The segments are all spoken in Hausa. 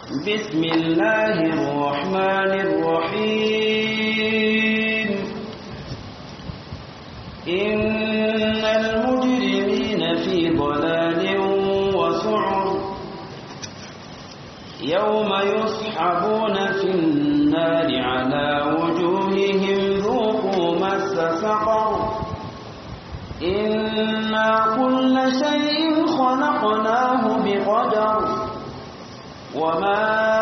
بسم الله الرحمن الرحيم إن المجرمين في ضلال وسعر يوم يسحبون في النار على وجوههم ذوقوا مس سقر إنا كل شيء خلقناه بقدر وما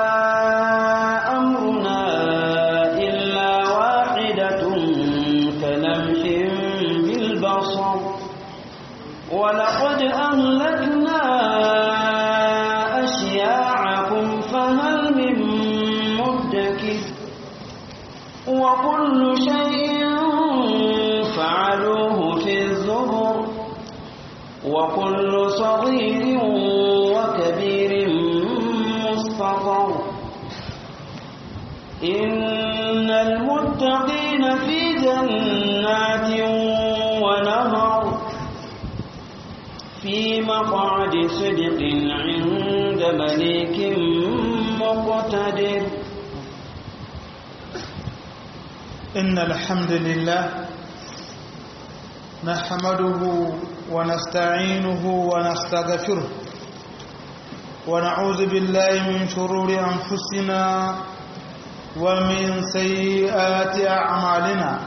أمرنا إلا واحدة كلمح بالبصر ولقد أهلكنا أشياعكم فهل من مدكر وكل شيء فعلوه في الزبر وكل صغير وكبير مستطر إن المتقين في جنات ونهر في مقعد صدق عند مليك مقتدر إن الحمد لله نحمده ونستعينه ونستغفره ونعوذ بالله من شرور أنفسنا ومن سيئات أعمالنا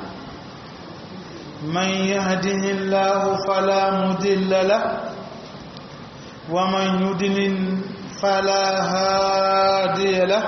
من يهده الله فلا مدل له ومن يدلل فلا هادي له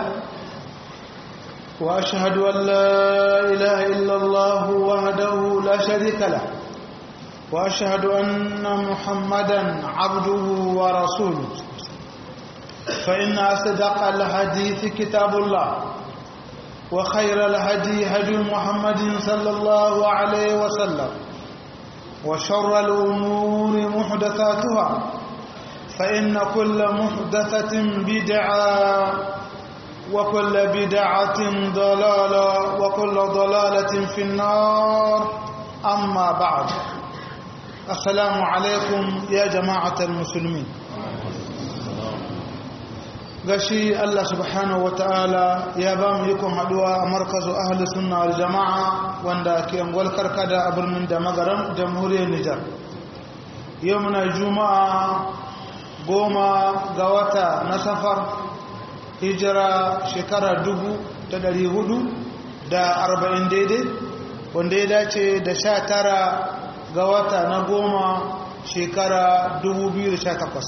وأشهد أن لا إله إلا الله وحده لا شريك له وأشهد أن محمدا عبده ورسوله فإن أصدق الحديث كتاب الله وخير الهدي هدي محمد صلى الله عليه وسلم وشر الأمور محدثاتها فإن كل محدثة بدعة وكل بدعة ضلالة وكل ضلالة في النار أما بعد السلام عليكم يا جماعة المسلمين gashi Allah subhanahu wata'ala ya ba mu ikon haduwa a markazu ahli sunna wal jama'a wanda ke angwal karkada a birnin da magaran jamhuriyar Nijar yau muna juma'a goma ga wata na safar hijira shekara dubu da dari hudu da arba'in daidai wanda ya dace da sha tara ga wata na goma shekara dubu biyu da sha takwas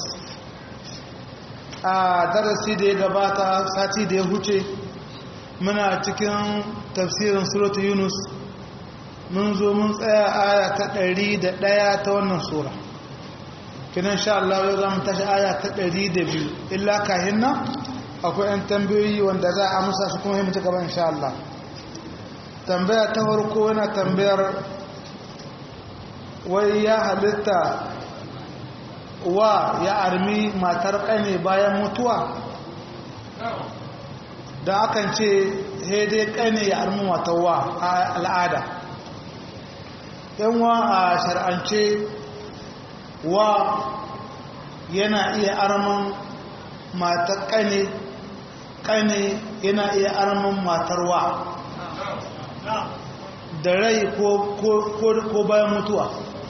a darasi da ya gabata sati da ya huce muna cikin tafsirin suratu yunus mun zo mun tsaya aya ta ɗari da ɗaya ta wannan sura kinan sha Allah yau za mu tashi aya ta ɗari da biyu illa kahin nan akwai 'yan tambayoyi wanda za a amsa su kuma himmata gaba insha Allah tambaya ta farko yana tambayar wai ya halitta wa ya armi matar ƙane bayan mutuwa da akan ce dai ƙane ya armi matar wa a al'ada yanwa a shar'ance wa yana iya arman matar ƙane ƙane yana iya arman matar wa da rai ko bayan mutuwa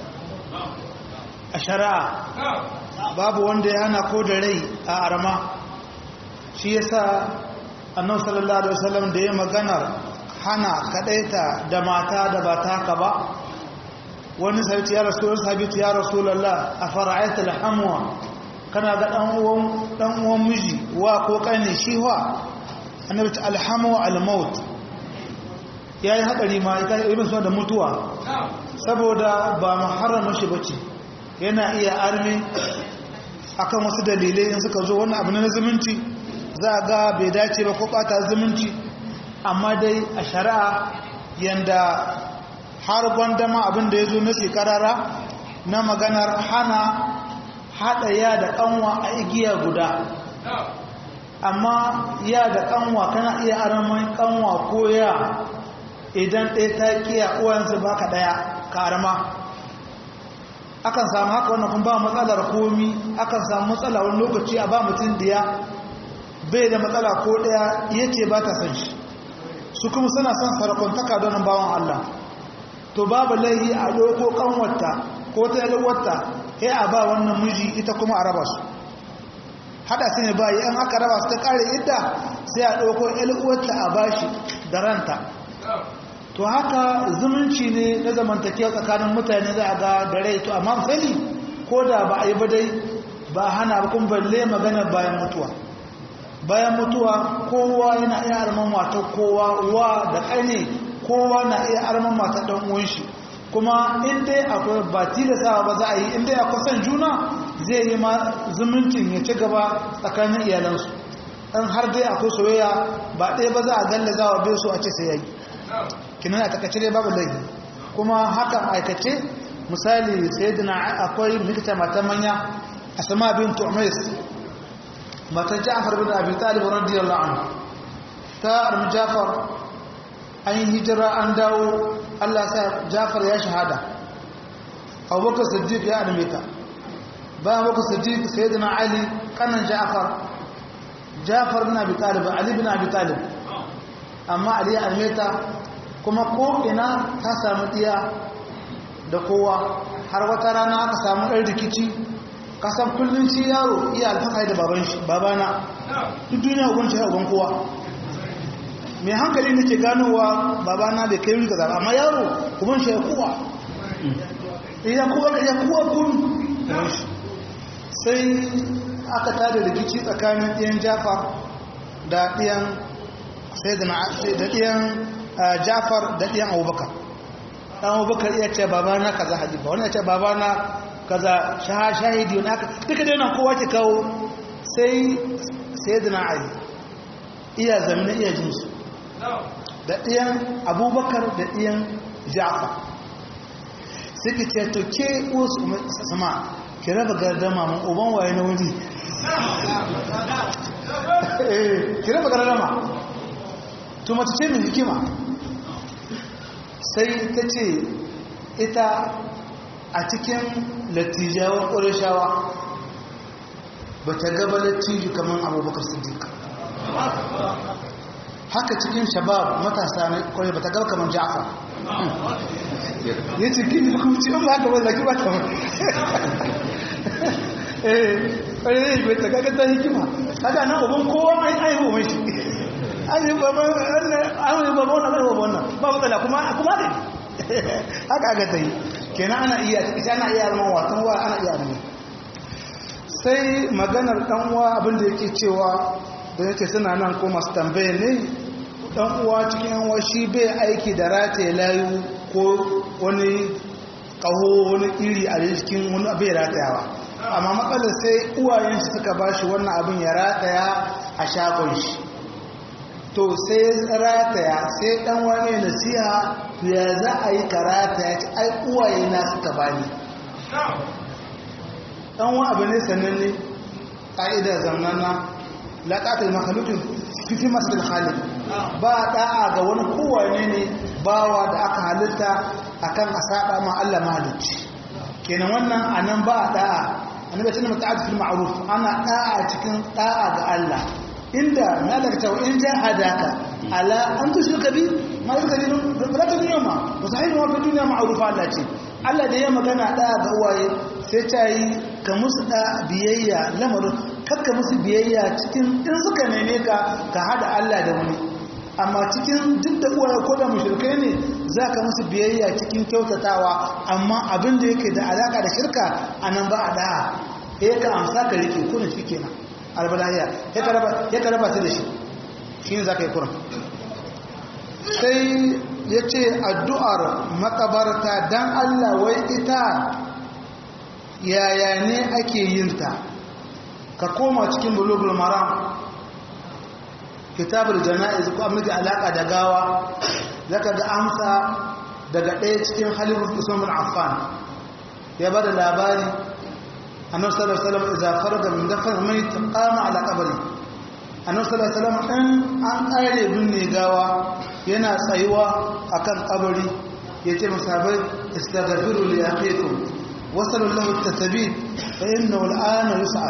a shari'a babu wanda ya hana ko da rai a arma shi yasa annabi sallallahu alaihi wasallam da ya maganar hana kadaita da mata da ba ta haka ba wani sahabi ya rasul sahabi ya rasulullah afara'aita alhamwa kana ga dan uwan dan uwan miji wa ko kane shi wa annabi ta alhamu almaut yayi hadari ma ita ibn da mutuwa saboda ba muharramin shi bace yana iya armi akan wasu dalilai in suka zo wani abu na zumunci za a ga bai dace ba ko bata zumunci amma dai a shari'a yanda har gwandama abin da ya zo na shekarara na maganar hana haɗa ya da ƙanwa a igiya guda amma ya da ƙanwa kana iya aramin ƙanwa ko ya idan ɗaya ta kiya uwansu baka ɗaya ka arama akan samu haka wannan kuma ba matsalar komi akan samu matsala wani lokaci a ba mutum diya bai da matsala ko daya yace ba ta san shi su kuma suna son sarakuntaka don bawan Allah to babu laihi a doko kanwarta ko ta yalwarta sai a ba wannan miji ita kuma a raba su hada su ne ba yi an aka raba su ta kare idda sai a doko yalwarta a bashi da ranta to haka zumunci ne na zamantakewa tsakanin mutane za a ga da rai to amma sani ko da ba a yi ba dai ba hana ba kuma balle magana bayan mutuwa bayan mutuwa kowa yana iya arman mata kowa wa da ƙane kowa na iya arman mata ɗan uwan shi kuma in dai akwai ba tilasawa ba za a yi in dai akwai son juna zai yi ma zumuncin ya ci gaba tsakanin iyalansu ɗan har dai akwai soyayya ba ɗaya ba za a gallaza wa bai so a ce sai ya yi kinan a takaice dai babu laifi kuma hakan aikace misali sai dina akwai mikta mata manya a sama bin tu'mais matan ja'far bin abi talib radiyallahu anhu ta armi ja'far an yi hijira an dawo Allah sa ja'far ya shahada abubakar siddiq ya arme ta bayan abubakar siddiq sayyidina ali kanan ja'far ja'far bin abi talib ali bin abi talib amma ali ya arme ta kuma ko ina ta samu iya da kowa har wata rana aka samu ɗan rikici kasan kullum ci yaro iya alfahari da baban shi babana duk duniya uban shi uban kowa mai hankali ne ke ganowa babana bai kai wuri kaza amma yaro uban shi ya kowa iya kowa ya kowa kun sai aka tada rikici tsakanin ɗiyan jafa da ɗiyan sai da ɗiyan jafar da ɗiyan abubakar ɗan abubakar iya ce babana kaza hadifa wani ya ce babana kaza shahidi wani aka duka dai nan kowa ke kawo sai sai da ali iya zamina iya jinsu da ɗiyan abubakar da ɗiyan jafar suke ce to ke wasu sama ki raba gardama mun uban waye na wuri ki raba gardama to mace ce mai hikima sai ta ce ita a cikin lattijawan ƙurashawa ba ta gaba lattiju kamar abubakar siddiq haka cikin shabab matasa na ƙwarai ba ta gaba kamar ja'afa ya ce gini kuma ci ba haka ba zaki ba ta eh ƙwarai ne bai ta gaga ta hikima haka nan uban kowa mai aihu mai shi an yi babban wannan wannan ba matsala kuma ne haka aka ta yi kenan ana iya ita ana iya zama watan wa ana iya zama sai maganar dan uwa abinda yake cewa da yake suna nan ko masu tambaye ne dan uwa cikin yan uwa shi bai aiki da rataye layu ko wani kaho wani iri a cikin wani abin ratayawa amma matsalar sai uwayen shi suka bashi wannan abin ya rataya a shagon shi to sai rataya sai dan wani nasiha ya za a yi karata ya ce ai uwaye na suka bani dan wani abu ne sananne ƙa'ida zamnana laƙatar makalukin fifi masu da halin ba da'a ga wani kowane ne bawa da aka halitta akan a saba ma Allah mahalicci kenan wannan anan ba da'a annabi tana muta'addif fil ma'ruf ana da'a cikin da'a ga Allah inda malaka wa in jahadaka ala an tushrika bi ma yuka bi la ta dunya ma musahihin wa fi dunya ma'rufa Allah ce Allah da ya magana da'a ga uwaye sai ta yi ka musu da biyayya lamarin kakka musu biyayya cikin in suka neme ka ka hada Allah da wani amma cikin duk da uwaye ko da mushrikai ne za ka musu biyayya cikin kyautatawa amma abin da yake da alaka da shirka a nan ba a da'a ya ka amsa ka rike kuna shi kenan albalahiya ya ka raba su da shi shi ne za ka yi kuran sai ya ce addu'ar makabarta don allah wai ita yaya ne ake yinta ka koma cikin bulugul maram kitabul jana'iz ko amma da alaka da gawa zaka ga amsa daga ɗaya cikin halifus usman bin affan ya bada labari annabi sallallahu alaihi wasallam idza faraga min dafn mayt qama ala qabri annabi sallallahu alaihi wasallam in an kare binne gawa yana tsayuwa akan kabari yace masahabai istaghfiru li akhikum wasalu lahu at-tathbit fa innahu al-ana yus'al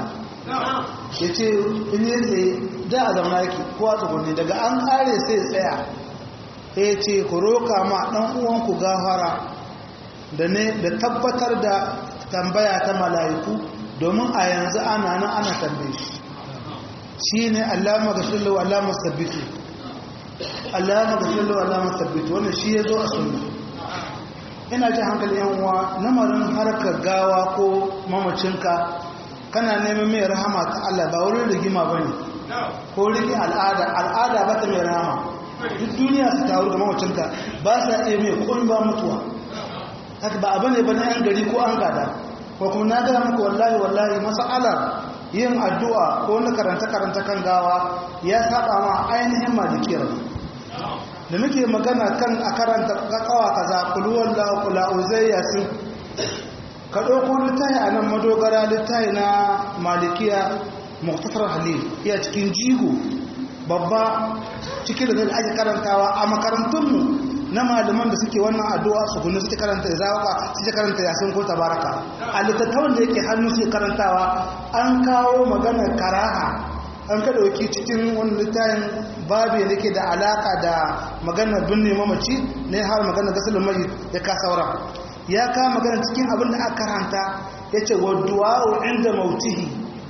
ya ce in yi tsaye da a zama yake ko a tsugunni daga an kare sai tsaya ya ce ku roka ma ɗan uwanku gafara da ne da tabbatar da tambaya ta mala'iku domin a yanzu ana nan ana tambaye shi shi ne allama ga shullu allama sabbitu allama ga shullu allama sabbitu wannan shi ya zo a sunna ina ji hankali yan uwa lamarin harkar gawa ko mamacinka kana neman mai rahama ta Allah ba wurin rigima ba ne ko rigin al'ada al'ada ba ta mai rahama duk duniya su taru ga mamacinka ba sa iya mai kun ba mutuwa haka ba abu ne ba na yan gari ko an gada ko kuma na gaya muku wallahi wallahi masa'alar yin addu'a ko na karanta-karanta kan gawa ya saba ma ainihin malikiyar da muke magana kan a karanta kakawa kaza kuluwan la'ukula uzai yasin ka ɗauko littahi a nan madogara littahi na malikiya muktasar halil iya cikin jigo babba cikin da ake karantawa a makarantunmu na malaman da suke wannan addu'a su gunu suke karanta ya zawaka suke karanta yasin ko tabaraka a littattafan da yake hannu suke karantawa an kawo maganar karaha an ka dauki cikin wani littafin babu da ke da alaka da maganar binne mamaci ne har maganar gasalin mai ya ka saura ya ka magana cikin abin da aka karanta ya ce wa du'a'u inda mautihi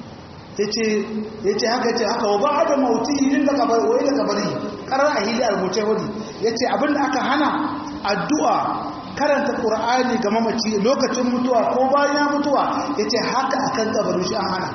ya ce haka ce haka wa ba da mautihi inda kabari wa inda kabari karar a hili a rubuce wani ya ce abin da aka hana addu'a karanta ƙur'ani ga mamaci lokacin mutuwa ko bayan ya mutuwa ya ce haka akan kabarin shi an hana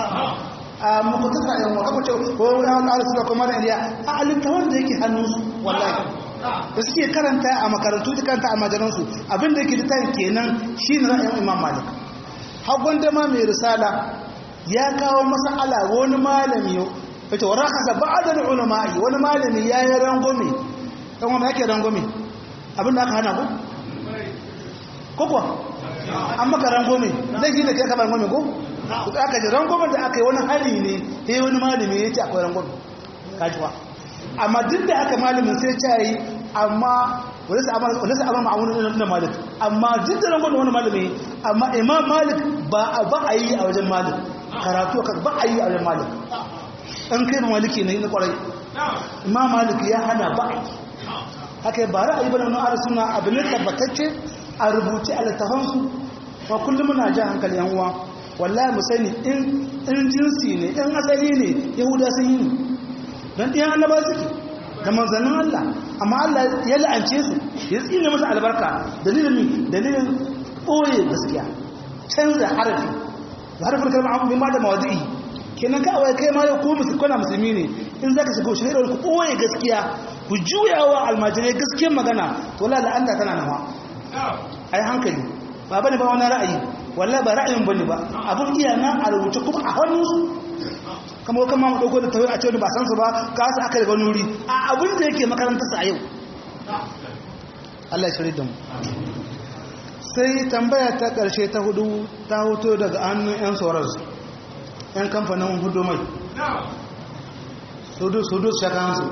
a makwatata yan waka kwace ko yawon alisu da kuma da iliya a alinta wanda yake hannunsu wallahi da suke karanta a makarantu da karanta a majalansu abinda yake littafin kenan shi ne ra'ayin imam malik hagun dama mai risala ya kawo masala wani malami wace wa rakasa ba'adar ulama'i wani malami ya yi rangome ɗan wanda yake rangome abinda aka hana ku ko kuwa an maka rangome zai shi da ke kamar rangome ko da aka ji rangwamen da aka yi wani hari ne ya yi wani malami ya ce akwai rangwamen kajiwa amma duk da aka malamin sai ce yi amma wani sa abin ma'amunan na malik amma duk da rangwamen wani malami amma imam malik ba a yi a wajen malik karatu ba a yi a wajen malik ɗan kai ba maliki na yi na kwarai imam malik ya hana ba a yi haka yi ba ra'ayi ba na wani ara suna abin da tabbatacce a rubuce a littafansu ba kullum muna jan hankali yan uwa wallahi mu sani in jinsi ne in asali ne yahuda sun yi ne don ɗiyan annaba suke da manzannin Allah amma Allah ya la'ance su ya tsine masa albarka dalilin mi dalilin ɓoye gaskiya canza harafi da harafin kalmar abu bin ma da mawadi'i kenan ka awai kai ma yau ko musulkwana musulmi ne in za ka shiga shi ne ku ɓoye gaskiya ku juyawa almajirai gaskiyar magana to la la'anta tana nawa ai hankali ba bane ba wani ra'ayi wallahi ba ra'ayin bane ba abun iya nan a rubuce kuma a hannunsu kamar kuma mu dauko da tawai a cewa ba san su ba ka su aka daga nuri a abun da yake makarantar sa a yau Allah ya shirye da mu sai tambaya ta karshe ta hudu ta hoto daga hannun yan soros yan kamfanin hudu mai sudu sudu shakan su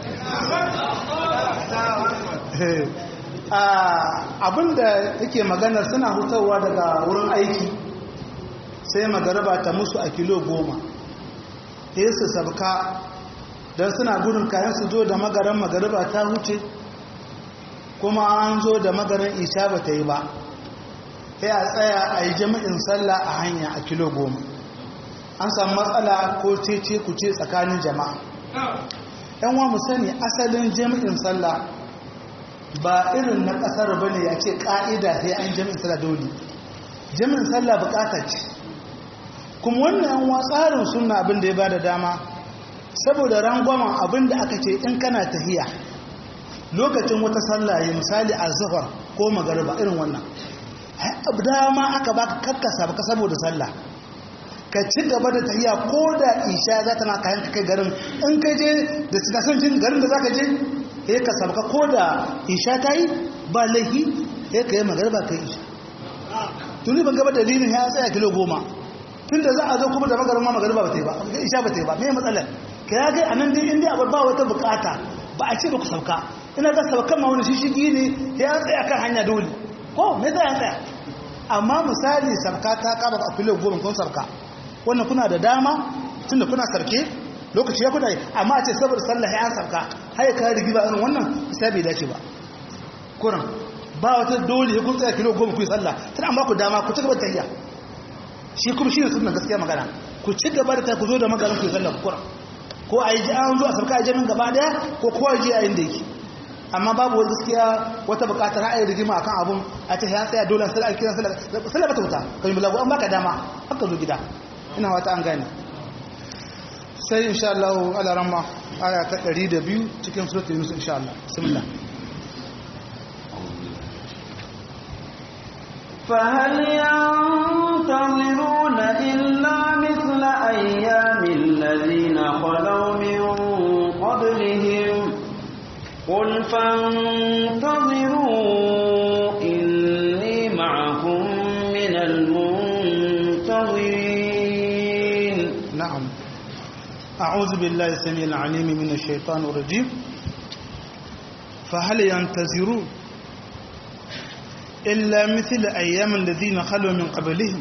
abinda yake magana suna hutawa daga wurin aiki sai magaraba ta musu a kilo goma sai su sabka don suna gudun kayan su zo da magaran magaraba ta huce kuma an zo da magaran isha ba ta yi ba sai a tsaya a yi jami'in sallah a hanya a kilo goma an samu matsala ko cece kuce tsakanin jama'a yan wa mu sani asalin jami'in sallah ba irin na kasar ba ne ya ce ƙa'ida sai an jami'in sallah dole jami'in sallah bukata ce kuma wannan yan tsarin suna abin da ya ba da dama saboda rangwamen abin da aka ce in kana tahiya lokacin wata sallah ya misali a zafar ko magariba irin wannan dama aka baka kakkasa baka saboda sallah ka ci gaba da tahiya ko da isha za ta na kayan kai garin in ka je da sinashin garin da za ka je ya ka sabka ko da isha ta yi ba laifi ya ka yi magarba ka yi isha tuni ban gaba dalilin ya tsaya kilo goma tun da za a zo kuma da magarin ma magarba ba ta yi ba isha ba ta yi ba mai matsalar ka ya kai a nan dai inda abu ba wata bukata ba a ce ba ku sauka ina ga saukan ma wani shishigi ne ya tsaya kan hanya dole ko me tsaya tsaya amma misali sabka ta kama a kilo goma kun sabka wannan kuna da dama tunda kuna sarke lokaci ya kuna yi amma a ce saboda sallah ya sarka har ya kare rigima irin wannan sai bai dace ba kuran ba wata dole ya kun tsaya kilo goma ku yi sallah tana amma ku dama ku ci gaba da tafiya shi kuma shi ne sunan gaskiya magana ku ci gaba da ta ku zo da maganin ku yi sallah ku kuran ko a yi an zo a sarka a jami'in gaba daya ko kowa je a inda yake amma babu wani gaskiya wata bukatar ra'ayi rigima akan abun a ta ya tsaya dole sai alkiran sallah bata wuta kai bulago an baka dama haka zo gida ina wata an gane sai insha Allah ala ramma aya ta 102 cikin suratul yunus insha Allah bismillah فهل ينتظرون إلا مثل أيام الذين خلوا من قبلهم قل فانتظروا إني معكم من المنتظرين نعم أعوذ بالله السميع العليم من الشيطان الرجيم فهل ينتظرون إلا مثل أيام الذين خلوا من قبلهم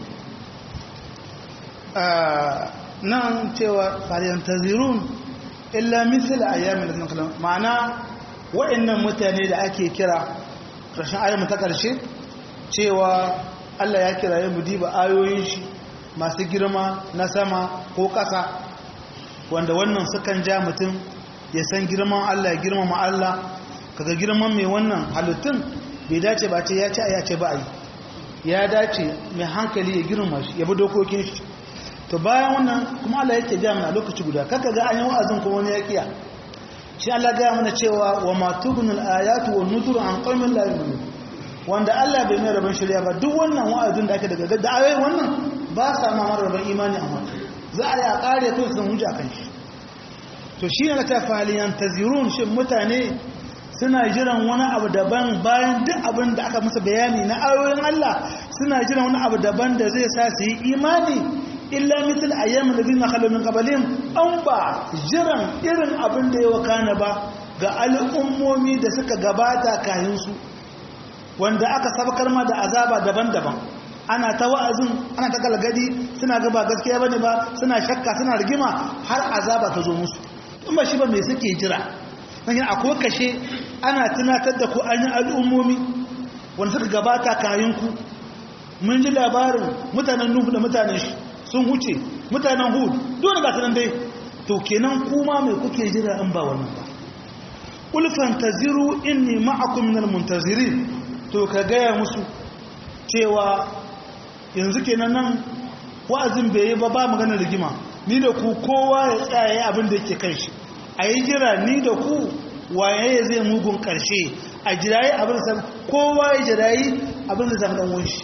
آه نعم تيوى فهل ينتظرون إلا مثل أيام الذين خلوا معناه wa'annan mutane da ake kira ƙarshen ayyama ta ƙarshe cewa Allah ya kira ya diba ayoyin shi masu girma na sama ko ƙasa wanda wannan sukan ja mutum ya san girman Allah ya girmama Allah kaga girman mai wannan halittun bai dace ba ce ya ce ya ce ba a yi ya dace mai hankali ya girma shi ya bi dokokin shi to bayan wannan kuma Allah yake ja mana lokaci guda kaka ga an yi wa'azin kuma wani ya kiya shi Allah gaya mana cewa wa matubunul ayatu wa nuzuru an qaumin la yu'minun wanda Allah bai mai rabon shirya ba duk wannan wa'azin da ake daga da ayoyi wannan ba sa ma rabon imani amma za a ya kare ko sun hujja kan shi to shi ne ta faliyan tazirun shi mutane suna jiran wani abu daban bayan duk abin da aka musu bayani na ayoyin Allah suna jiran wani abu daban da zai sa su yi imani illa misal ayyamin da zina khalu min qablihim an ba jiran irin abin da ya wakana ba ga al'ummomi da suka gabata kayan su wanda aka sabakar ma da azaba daban-daban ana ta wa'azin ana ta galgadi suna ga ba gaskiya bane ba suna shakka suna rigima har azaba ta zo musu in ba shi ba me suke jira dan akwai kashe ana tunatar da ku an yi al'ummomi wanda suka gabata kayan ku mun ji labarin mutanen nuhu da mutanen shi sun huce mutanen hud dole ga sanan dai to kenan kuma mai kuke jira in ba wannan ba ulfan taziru inni ma'akum minal muntazirin to ka gaya musu cewa yanzu kenan nan wa'azin bai yi ba ba magana rigima ni da ku kowa ya tsaye abin da yake kan shi a yi jira ni da ku waye zai mugun karshe a jirayi abin da kowa ya jirayi abin da zama dan wunshi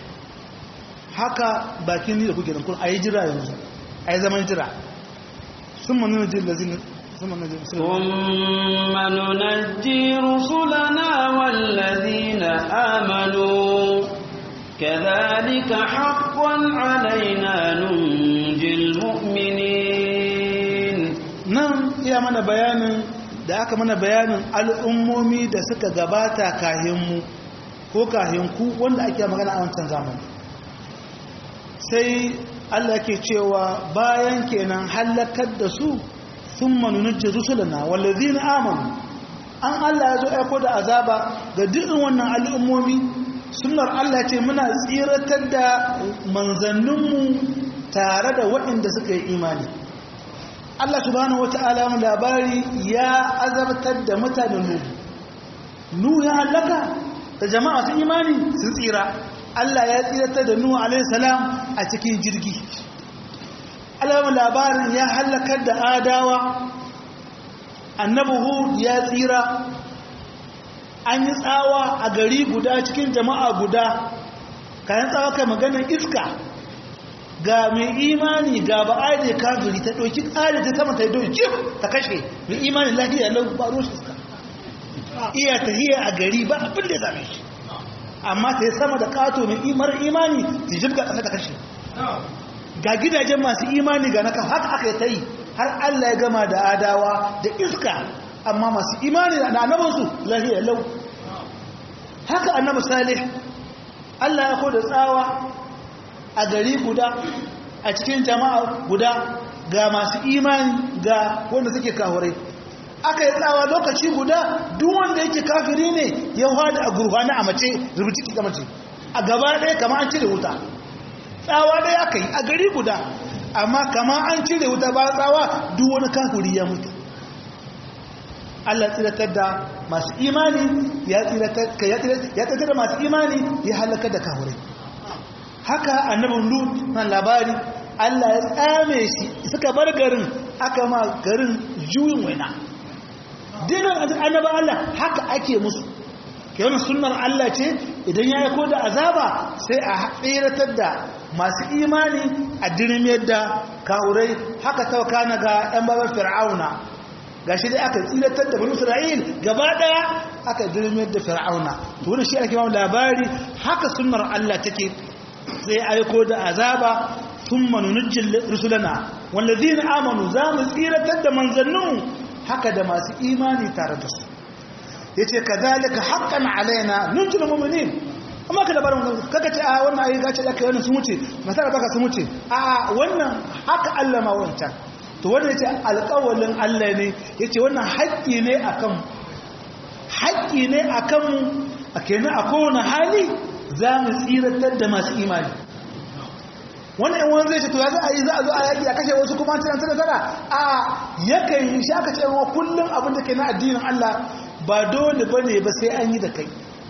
haka bakin ni da kuke kun a yi jira yanzu a yi zaman jira sun manu na jin lazini ثم ننجي رسلنا والذين آمنوا كذلك حقا علينا ننجي المؤمنين nan iya mana bayanin da aka mana bayanin al'ummomi da suka gabata kahinmu ko kahinku wanda ake magana a wancan zamani sai Allah ke cewa bayan kenan halakar da su sun manunajin rusulana wallazi na amanu an Allah ya zo aiko da azaba ga dukkan wannan al'ummomi sunar Allah ce muna tsiratar da manzanninmu tare da waɗanda suka yi imani Allah subhanahu wata'ala mu labari ya azabtar da mutanen Nuhu Nuhu ya halaka da jama'a sun imani sun tsira Allah ya tsiratar da Nuhu alaihi salam a cikin jirgi Allah mu labarin ya halakar da Adawa Annabi Hud ya tsira an yi tsawa a gari guda cikin jama'a guda kayan tsawa kai maganar iska ga mai imani ga ba a da kafiri ta ɗauki ƙari ta sama ta yi don jif ta kashe mai imani lafiya lau ba roshi iska iya ta hiya a gari ba abin da ya same shi amma ta yi sama da ƙato mai imar imani ta jif ga ƙasa ta kashe ga gidajen masu imani ga naka haka aka yi ta yi har allah ya gama da adawa da iska amma masu imani da annabinsu lafiya lau haka annabi salih allah ya ko da tsawa a gari guda a cikin jama'a guda ga masu imani ga wanda suke kahurai aka yi tsawa lokaci guda duk wanda yake kafiri ne ya hada a gurfani a mace rubuci ki mace a gaba ɗaya kama an cire wuta tsawa ɗaya aka yi a gari guda amma kama an cire wuta ba tsawa duk wani kafiri ya mutu Allah tsiratar da masu imani ya tsiratar da masu imani ya halaka da kahurai haka annabin lut nan labari Allah ya tsame shi suka bar garin aka ma garin juyin waina dinan annaba Allah haka ake musu kenan sunnar Allah ce idan ya aiko da azaba sai a tsiratar da masu imani a dirmiyar da kawurai haka tauka na ga 'yan babar fir'auna gashi dai aka tsiratar da bani isra'il gaba daya aka dirmiyar da fir'auna to wannan shi ake mamu labari haka sunnar Allah take sai aiko da azaba thumma nunjil rusulana wallazina amanu za mu tsiratar da manzannin haka da masu imani tare da su yace kadhalika haqqan alaina nunjil mu'minin amma ka labarin kaka ce a wannan ayi gace da kai wannan sun wuce masara baka sun wuce a wannan haka Allah ma wancan to wanda yace alƙawalin Allah ne yace wannan haƙƙi ne akan haƙƙi ne akan mu a kenan a kowane hali za mu tsiratar da masu imani wannan yan wani zai ce to ya za a yi za a zo a yaƙi a kashe wasu kuma an ci nasara a yakan yi shi aka ce wa kullum abin da ke na addinin Allah ba dole ba ne ba sai an yi da kai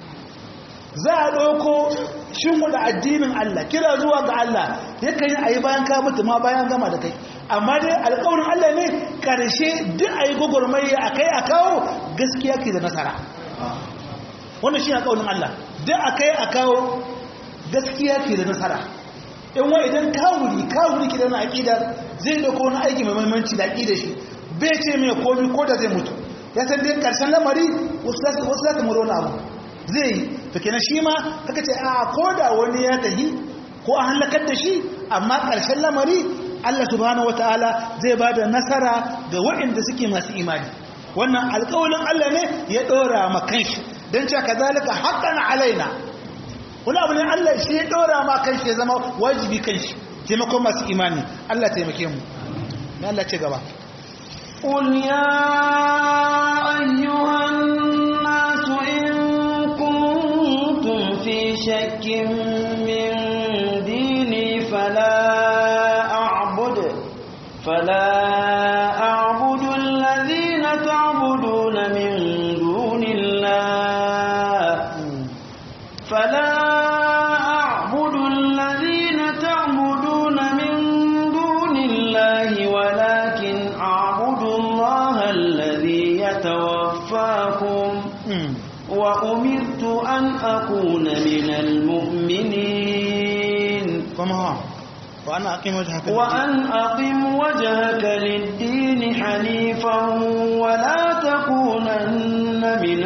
za a ɗauko shinwada addinin Allah kira zuwa ga Allah yakan yi a yi bayan ka mutu ma bayan gama da kai amma dai alƙawarin Allah ne ƙarshe duk a yi gwagwarmaya a kai a kawo gaskiya ke da nasara wannan shi alƙawarin Allah duk a kai a kawo gaskiya ke da nasara in wa idan kawuri kawuri ke da na aƙida zai ɗauko wani aiki mai mahimmanci da aƙida shi bai ce mai komi ko da zai mutu ya san dai ƙarshen lamari wasu za ta muro na abu zai yi to kenan shi ma kaka ce a ko da wani ya tahi ko an halakar da shi amma ƙarshen lamari Allah subhanahu wataala zai ba da nasara ga waɗanda suke masu imani wannan alƙawalin Allah ne ya ɗora ma kanshi don cewa kazalika haqqan alaina wani abu ne Allah shi ya ɗora ma kanshi ya zama wajibi kanshi taimakon masu imani Allah taimake mu ne Allah ce gaba قل يا أيها الناس إن كنتم في شك من ديني فلا أعبد فلا أعبد الذين تعبدون من دون الله فلا أعبد الذين تعبدون من دون الله ولكن أعبد الله الذي يتوفاكم وأمرت أن أكون من المؤمنين كما وأن أقيم وجهك وأن أقم وجهك للدين حنيفا ولا تكونن من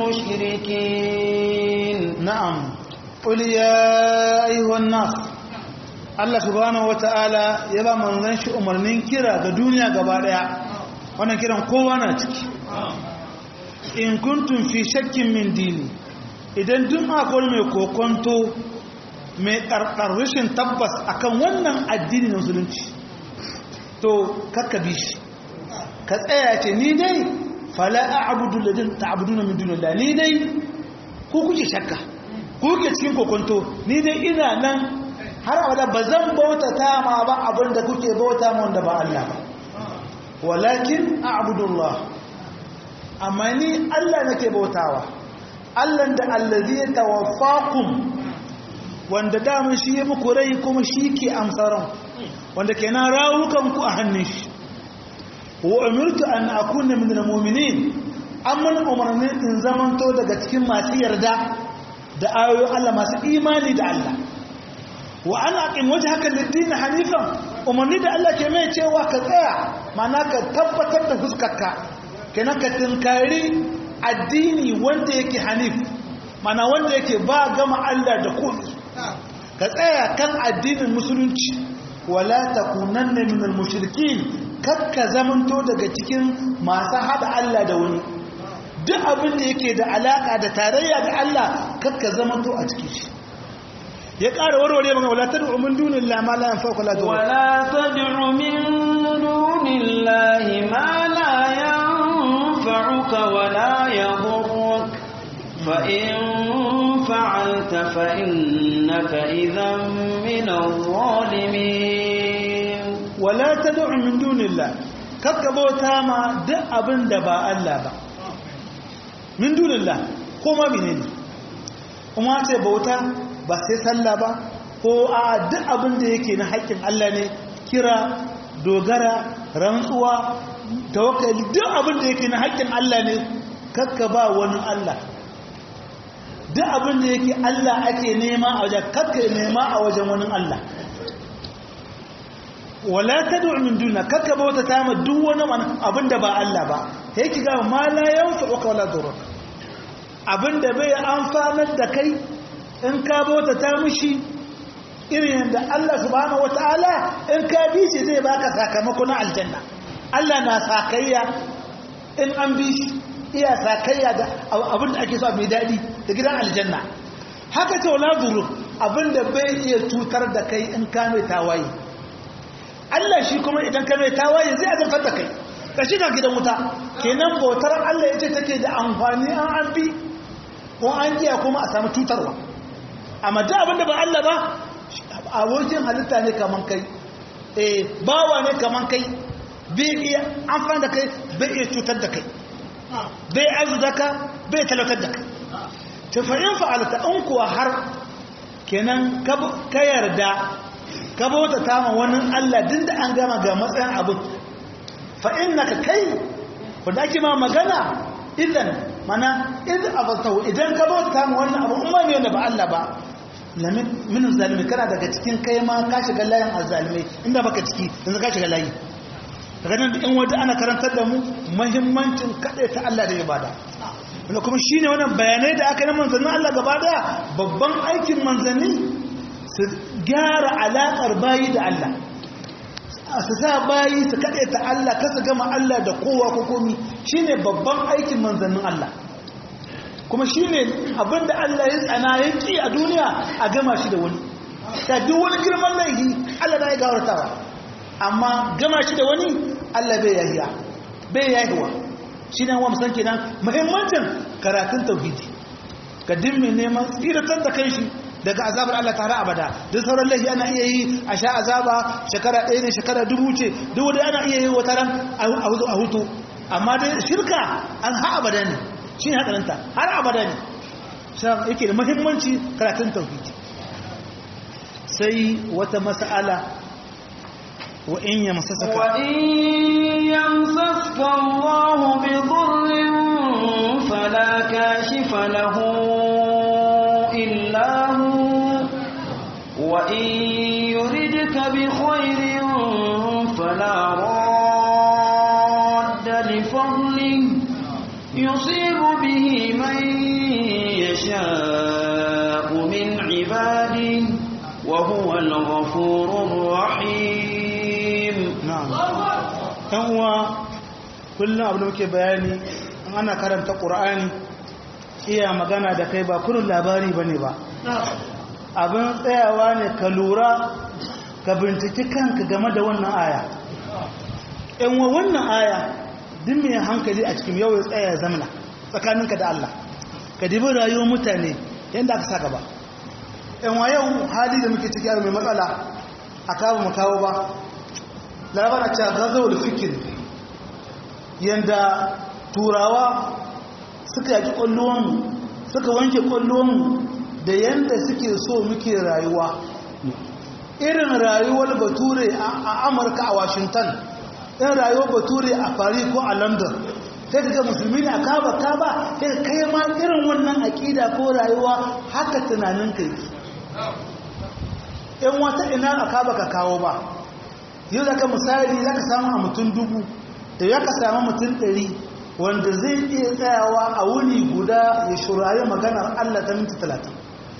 المشركين نعم قل يا أيها الناس Allah subhanahu wata'ala ya ba manzon shi umarnin kira ga duniya gaba daya wannan kiran kowa na ciki in kuntum fi shakkin min dini idan duk akwai mai kokonto mai karkar rashin tabbas akan wannan addini na musulunci to kakka bi shi ka tsaya ce ni dai fala a'budu ladin ta'buduna min dunillah ni dai ku kuke shakka ku kuke cikin kokonto ni dai ina nan har abada ba zan bauta ta ma ba abinda kuke bauta ma wanda ba Allah ba walakin a'budullah amma ni Allah nake bautawa Allah da allazi ya tawaffakum wanda damun shi ya muku rai kuma shi ke amsaran wanda kenan rawukan ku a hannun shi wa umirtu an akuna min almu'minin amma umarni in zamanto daga cikin masu yarda da ayoyin Allah masu imani da Allah wa an aqim wajhaka lid-din hanifan umarni da Allah ke mai cewa ka tsaya mana ka tabbatar da fuskarka kenan ka tinkari addini wanda yake hanif mana wanda yake ba gama Allah da komai ka tsaya kan addinin musulunci wala takunanna minal mushrikin kakka zamanto daga cikin masu hada Allah da wani duk abin da yake da alaka da tarayya da Allah kakka zamanto a cikin shi ya ƙara warware maka wala tad'u min dunillahi ma la yanfa'uka la yadurruka ولا تدع من دون الله ما لا ينفعك ولا يضرك فإن فعلت فإنك إذا من الظالمين wala tad'u min dunillahi kakka bauta ma duk abin da ba Allah ba min dunillahi ko ma menene kuma ce bauta ba sai sallah ba ko a duk abin da yake na haƙƙin Allah ne kira dogara rantsuwa tawakkali duk abin da yake na haƙƙin Allah ne kakka ba wani Allah duk abin da yake Allah ake nema a wajen kakka nema a wajen wani Allah wala tad'u min duna kakka bauta ta ma duk wani abin da ba Allah ba sai ki ga ma la yanfa'uka wala durruk abin da bai amfanar da kai in ka bauta ta mishi irin yadda Allah subhanahu wataala in ka bi shi zai baka sakamako na aljanna Allah na sakayya in an bi shi iya sakayya da abin da ake so mai daɗi da gidan aljanna haka ce wala duru abin da bai iya cutar da kai in ka mai tawaye Allah shi kuma idan ka mai tawaye zai azabtar da kai ka shiga gidan wuta kenan bautar Allah yace take da amfani an an bi ko an kiya kuma a samu cutarwa amma duk abin da ba Allah ba abokin halitta ne kaman kai eh bawa ne kaman kai bai iya amfani da kai bai iya cutar da kai bai azu da ka bai talautar da kai tafayin fa'alta in kuwa har kenan ka yarda ka bauta ta ma wani Allah din da an gama ga matsayin abin fa'in na ka kai wadda ake ma magana idan mana idan abartahu idan ka bauta ta ma wani abu umar ne wanda ba Allah ba min zalimi kana daga cikin kai ma ka shiga layin azalimai inda baka ciki yanzu ka shiga layi daga nan in wata ana karantar da mu mahimmancin kaɗai ta Allah da ibada wanda kuma shi ne wannan bayanai da aka yi na manzannin Allah gaba daya babban aikin manzanni su gyara alaƙar bayi da Allah su sa bayi su kaɗai ta Allah kasa gama Allah da kowa ko komi shi ne babban aikin manzannin Allah kuma shi ne abinda Allah ya tsana ya ƙi a duniya a gama shi da wani ta duk wani girman laifi Allah na ya gawartawa amma gama shi da wani Allah bai yahiya bai yahiwa shi ne wa musan kenan muhimmancin karatun tauhidi ka dimmi neman tsiratar da kai shi daga azabar Allah tare abada duk sauran laifi ana iya yi a sha azaba shekara ɗaya ne shekara dubu ce duk wanda ana iya yi wata ran a hutu amma dai shirka an ha abada ne shi ne haɗarinta har abada ne shi yake da muhimmanci karatun tauhidi sai wata mas'ala وإن يمسسك وإن يمسسك الله بضر فلا كاشف له إلا هو وإن يردك بخير فلا راد لفضله يصيب به من يشاء من عباده وهو الغفور الرحيم ɗan uwa kullum abu da muke bayani ana karanta ƙur'ani iya magana da kai ba kurin labari ba ne ba abin tsayawa ne ka lura ka binciki kanka game da wannan aya ‘yan wa wannan aya din mai hankali a cikin yau ya tsaya zamana tsakaninka da Allah ka dibi rayuwar mutane yadda aka sa gaba ‘yan wa yau hali da muke ciki mai matsala a kawo mu kawo ba labar a cewa gazawar fikir yadda turawa suka yaki kwallonmu suka wanke kwallonmu da yadda suke so muke rayuwa irin rayuwar bature a amurka a washington irin rayuwar bature a paris ko a london sai ga musulmi ne a kaba kaba sai kai ma irin wannan aƙida ko rayuwa haka tunanin kai in wata ina a kaba ka kawo ba yau da ka misali za ka samu a mutum dubu da ya ka samu mutum ɗari wanda zai iya tsayawa a wuni guda ya shurari maganar Allah ta minti talatin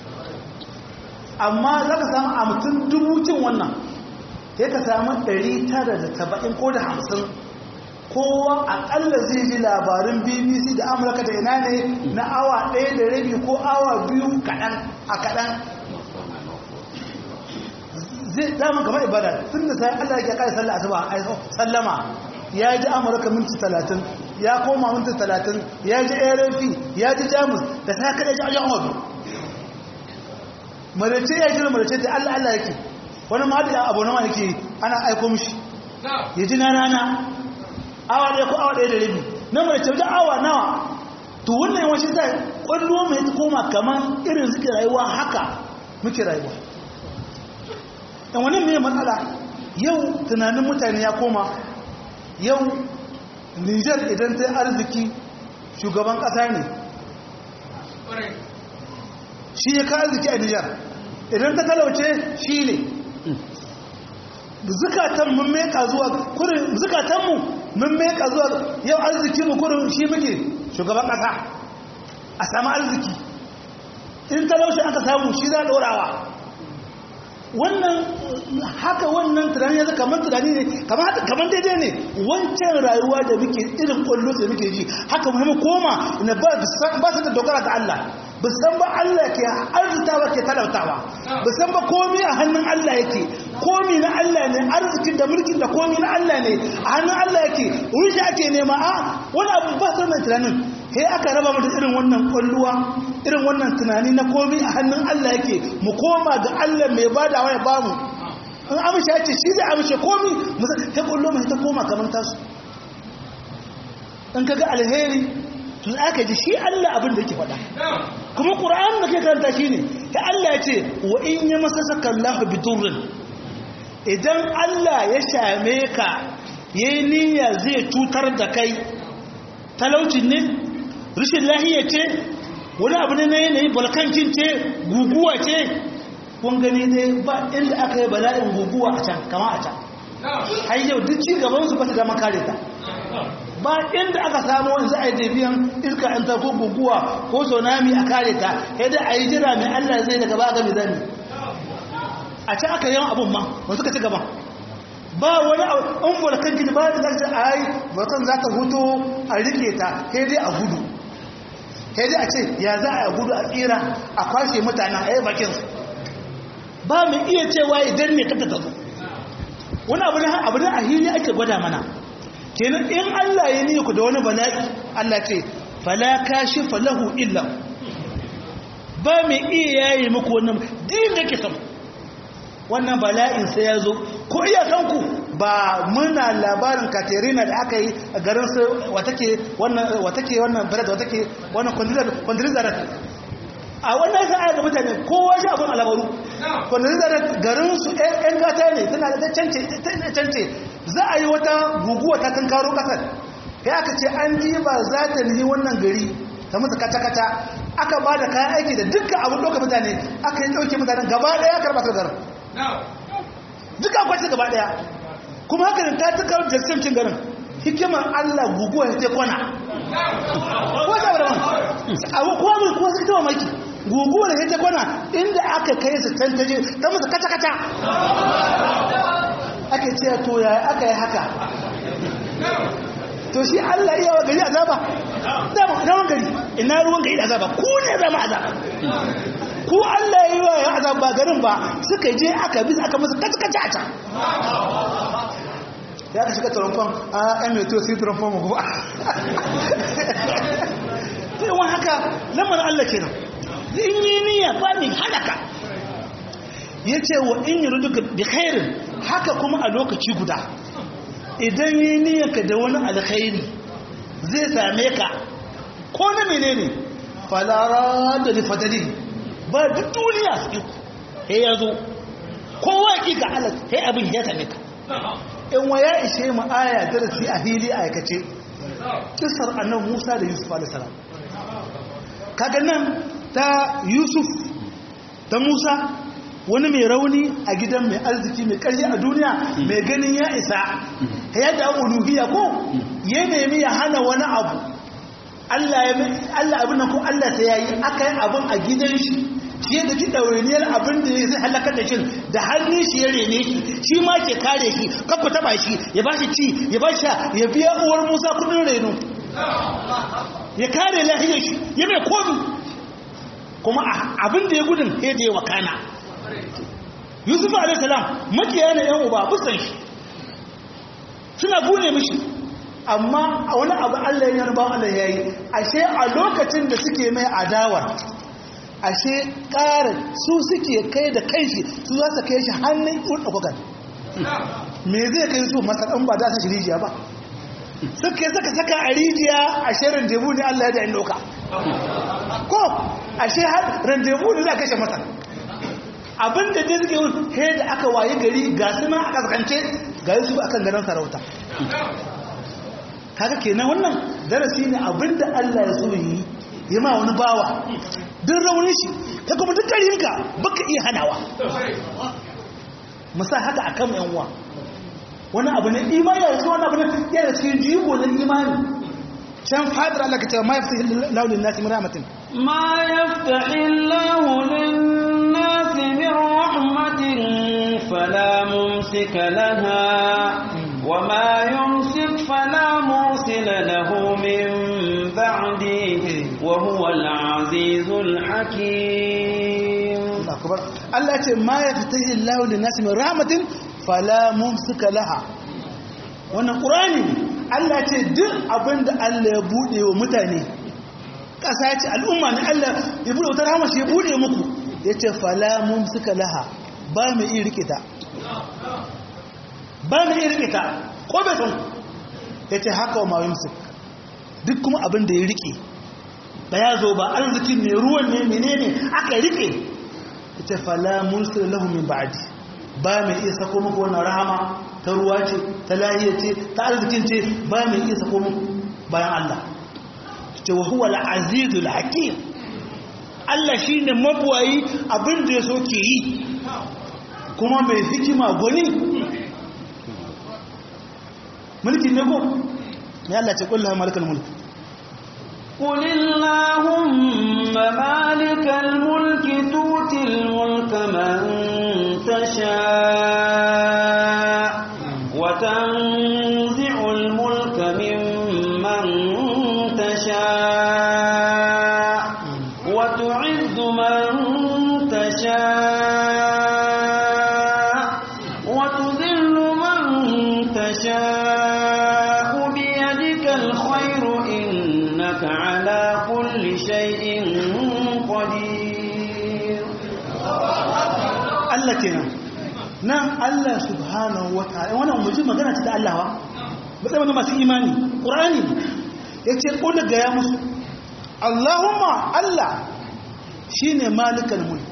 amma za ka samu a mutum dubu cin wannan ya ka samu ɗari tara da taba'in ko da hamsin kowa aƙalla zai ji labarin bbc da amurka da ina ne na awa ɗaya da rabi ko awa biyu kaɗan a kaɗan zai dama kamar ibada tun da sai Allah ya kai sallah asuba ai sallama ya ji amurka minti talatin ya koma minti talatin ya ji rfi ya ji jamus da sai kada ji ajiyar hudu marace ya jira marace da Allah Allah yake wani ma da abu nawa yake ana aiko mishi ya ji na rana awa ɗaya ko awa ɗaya da rabi na marace wajen awa nawa to wannan yawancin zai kwallo mai koma kamar irin suke rayuwa haka muke rayuwa dan wani mai matsala yau tunanin mutane ya koma yau nijar idan ta arziki shugaban kasa ne shi ya ka arziki a nijar idan ta talauce shi ne zukatan mun meka zuwa kurin zukatanmu mun meka zuwa yau arziki mu kurin shi muke shugaban kasa a samu arziki in talauci aka samu shi za a ɗorawa wannan haka wannan tunani yanzu kamar tunani ne kamar daidai ne wancan rayuwa da muke irin kwallo da muke ji haka muhimmi koma na ba su da dogara ga Allah ba san ba Allah ke arzitawa ke talautawa ba san ba komi a hannun Allah yake komi na Allah ne arzikin da mulkin da komi na Allah ne a hannun Allah yake wuce ake nema a wani abu ba su mai tunanin sai aka raba mu da irin wannan kwalluwa irin wannan tunani na komi a hannun Allah yake mu koma ga Allah mai badawa ya bamu in amshe ya ce shi zai amshe komi ta kwallo mai ta koma kamar tasu in kaga alheri tun aka ji shi Allah abin da yake faɗa kuma ƙura'an da ke karanta shi ne ta Allah ya ce wa in yi masa saka Allah biturin idan Allah ya shame ka ya yi niyya zai cutar da kai talaucin ne rashin lahiya ce wani abu ne na yanayi balkankin ce guguwa ce kun gani dai ba inda aka yi bala'in guguwa a can kama a can har yau duk ci gabansu ba ta dama kare ta ba inda aka samu wani za a yi tafiyan iska an ta ko guguwa ko tsunami a kare ta yadda a yi jira mai allah zai daga ba gami zami a can aka yawan abun ma ba suka ci gaba ba wani an volkan gidi ba da za a yi volkan za ta hutu a rike ta sai dai a gudu sai dai a ce ya za a gudu a tsira a kwashe mutanen a yi bakinsu ba mai iya cewa idan ne kata ta zo wani abu ne a hili ake gwada mana kenan in Allah ya ni ku da wani bala'i Allah ce fala kashifa lahu illa ba mai iya yayi muku wannan din da ke sama wannan bala'in sai ya zo ko iya kanku ba muna labarin Katerina da aka yi a garin su watake wannan watake wannan balad watake wannan kwandirizar a wannan sa'a ga mutane kowa shi abin alabaru kwandirizar garin su ɗan gata ne tana da cance za a yi wata guguwa ta kan karo kasar ya aka ce an ji ba za ta nihi wannan gari ta musu kata-kata aka ba da kayan aiki da dukkan abin ɗauka mutane aka yi ɗauke mutanen gaba ɗaya karɓa ta garin duka kwace gaba ɗaya kuma haka ta ta karo da cin garin hikimar allah guguwa ya ce kwana ko ta wadda abu kowa mai kowa suka tawa maki guguwar ya ce kwana inda aka kai su tantaje ta musu kata-kata ake ce to ya aka yi haka to shi Allah iya wa gari azaba zaman gari ina ruwan gari da azaba ku ne zama azaba ku Allah ya yi wa azaba garin ba suka je aka bi aka musu kaci-kaci a can ya ka shiga taronfon a yan meto sai taronfon mu ba sai wani haka lamarin Allah kenan in yi niyya ba mai halaka ya ce wa in yi ruduka bi khairin haka kuma a lokaci guda idan yi niyyarka da wani alkhairi zai same ka ko na menene falara da rifadari ba duk duniya su he ya zo kowa ki ga alas he abin ya same ka in wa ya ishe mu aya darasi a hili a aikace kisar annan musa da yusuf alisalam kaga nan ta yusuf ta musa wani mai rauni a gidan mai arziki mai ƙarfi a duniya mai ganin ya isa ya da uluhiyya ko ya nemi ya hana wani abu Allah abin nan ko Allah sai ya yi aka yi abin a gidan shi shi yadda ki ɗawainiyar abin da zai halakar da shi da hannun shi ya rene shi shi ma ke kare shi kafa taba shi ya ba shi ci ya ba shi ya biya uwar musa kudin reno ya kare lahiyar shi ya mai komi kuma abin da ya gudun ya da ya wakana yusuf alaihissalam makiya ne yan uba busan shi suna bune mishi amma a wani abu allah ya yarba allah ya yi ashe a lokacin da suke mai adawar ashe ƙarin su suke kai da kanshi su za su kai shi hannun ɗaukakan me zai kai su masaɗan ba za su shi rijiya ba suka saka saka a rijiya a shirin jebu ne allah ya da yin ɗauka ko ashe har randebu ne za a kashe masa abinda dai suke yi he da aka waye gari ga suna a kaskance ga su akan ganin sarauta kaga kenan wannan darasi ne abinda Allah ya so yi yi ma wani bawa duk raunin shi ka kuma duk karinka baka iya hanawa musa haka akan yan uwa wani abu ne imani ya wani abu ne yana cikin jigo na imani can fadar Allah ka ce ma yaftahi lahu lin-nasi min rahmatin ما يفتح الله للناس من رحمة فلا ممسك لها وما يمسك فلا مرسل له من بعده وهو العزيز الحكيم akbar Allah ce ma yaftahi Allahu lin-nasi min rahmatin fala mumsika laha wannan qur'ani Allah ce duk abinda Allah ya bude wa mutane kasa ce al'umma ne Allah ya bude wutar rahama shi ya bude muku yace fala mumsika laha ba mu iya rike ta ba mu iya rike ta ko bai san yace haka wa ma yumsik duk kuma abin da ya rike da ya zo ba arzikin ne ruwan ne menene aka rike ita fala mursila lahu min ba'di ba mai iya sako muku wannan rahama ta ruwa ce ta lahiya ce ta arzikin ce ba mai iya sako muku bayan Allah ce wa huwa al-azizul hakim Allah shine mabuwayi abin da yaso ke yi kuma mai hikima gwani mulki ne ko ya Allah ce kullu malikal mulk قل اللهم مالك الملك تؤتي الملك من تشاء وتنزع الملك ممن تشاء وتعز من تشاء وتذل من تشاء بيدك الخير إنك على كل شيء قدير Allah kenan nan Allah subhanahu wa ta'ala wannan muji magana ce da Allah wa ba sai masu imani Qur'ani yace ko da gaya musu Allahumma Allah shine malikal mulk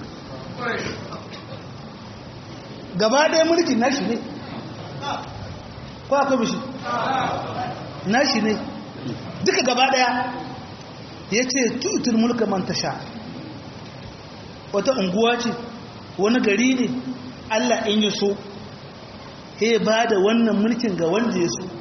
gaba ɗaya mulkin nashi ne ko akwai bishi nashi ne duka gaba ɗaya yace tutul mulka man tasha wata unguwa ce wani gari ne Allah in yi so he ba da wannan mulkin ga wanda ya so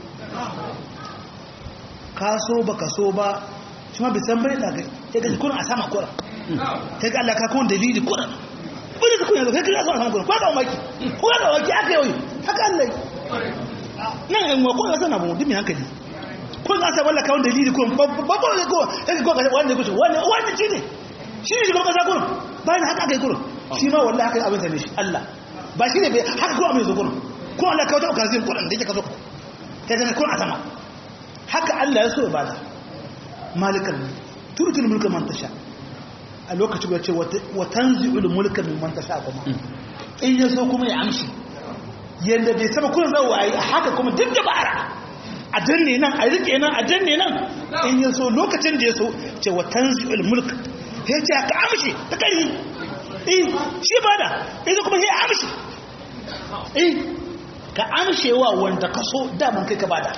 ka so ba ka so ba shi ma bisan bai daga ya gaji kuna a sama kura ta ga Allah ka kawon dalili kura wani da kuna yanzu kai kira so a sama kura kwa ga maki ko ga maki aka yau haka Allah yi nan yan wa kuma sana bu dimi hankali ko za ta walla kawon dalili ko babba ne ko kai ko ga wanda kuce wanda wanda shi ne shi ne shugaban kasa kurum bayan haka aka yi kurum shi ma wallahi haka yi abin sane shi Allah ba shi ne bai haka ko abin zo kurum ko Allah ka wata okazin kurum da yake ka zo ka kai zama kurum a sama haka Allah ya so ya bada malikal turutul mulka man tasha a lokacin ya ce wa tanzi'ul mulka mimman tasha kuma in ya so kuma ya amshi yanda bai saba kullun zawo ayi haka kuma duk da bara a danne nan a rike nan a danne nan in ya so lokacin da ya so ce wa tanzi'ul mulka ya ce ka amshi ta kai eh shi bada idan kuma ya amshi eh ka amshewa wanda ka so daman kai ka bada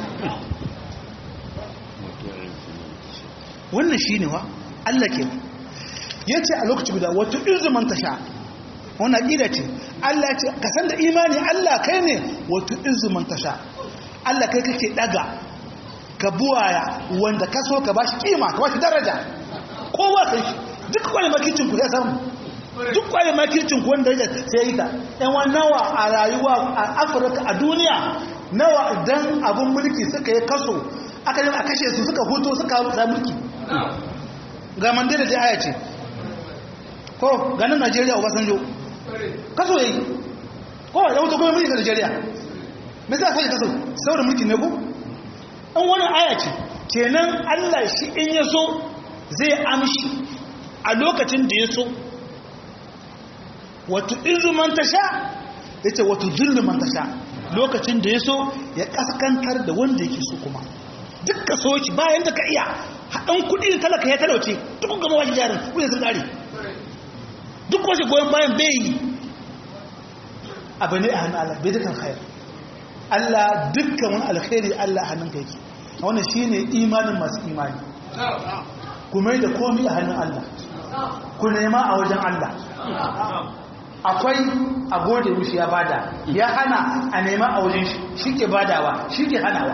wannan shi ne wa Allah ke ya ce a lokaci guda wata izuman ta sha wani aƙida ce Allah ce ka san da imani Allah kai ne wata izuman ta sha Allah kai kake daga ka buwaya wanda ka so ka bashi kima ka bashi daraja kowa sai shi duk kwale makircin ku ya samu duk kwale makircin ku wanda ya sai yi ta yan nawa a rayuwa a afirka a duniya nawa idan abin mulki suka yi kaso aka yi a kashe su suka hutu suka sa mulki ga mandela da aya ce ko ganin najeriya obasanjo kaso yayi kowa ya wuce kuma mulki Najeriya me za sai kaso saboda mulki ne ko an wani aya ce kenan Allah shi in ya so zai amshi a lokacin da ya so wato izu man tasha yace wato zullu man tasha lokacin da ya so ya kaskantar da wanda yake so kuma dukkan soki bayan da ka iya haɗin kuɗi da talaka ya talauce duk gama wajen jarin kuɗi sun ƙare duk wace goyon bayan bai yi abu ne a hannun Allah bai dukkan khair Allah dukkan wani alkhairi Allah hannun ka yake wannan shine imanin masu imani ku mai da komai a hannun Allah ku nema a wajen Allah akwai a gode mishi ya bada ya hana a nema a wajen shi shi ke badawa shi ke hanawa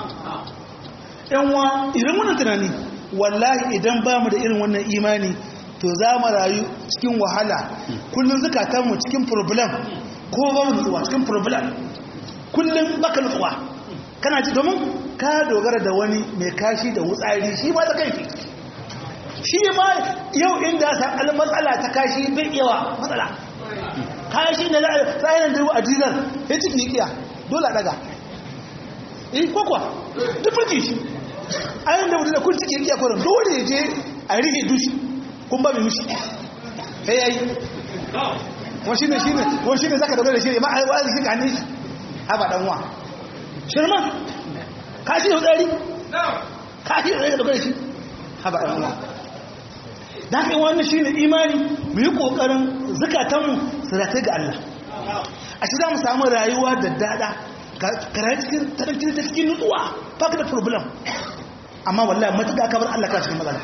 yanwa irin wannan tunani wallahi idan ba mu da irin wannan imani to za mu rayu cikin wahala kullum zukatanmu cikin problem ko ba mu nutsuwa cikin problem kullum baka nutsuwa kana ci domin ka dogara da wani mai kashi da wutsari shi ba da kanki shi ma yau inda sa al matsala ta kashi bai yawa matsala kashi da tsayin da a dizar ya ciki kiya dole a daga eh kwakwa duk mulki shi ayin da mutum da kun ciki kiya kwanan dole ya je a rike dushi kun ba mai mishi sai ya yi wani shi ne shi ne wani shi ne zaka dogara da shi ne ma a yi wa'azi shi ka hannun shi haba dan wa shirma kashi da tsari kashi da tsari dogara da shi haba dan wa da haka wannan shi ne imani mu yi ƙoƙarin zukatanmu su rata ga Allah a shi za mu samu rayuwa da dada kare cikin taranci ta cikin nutsuwa ba ka da problem amma wallahi matuƙa ka bar Allah ka cikin matsala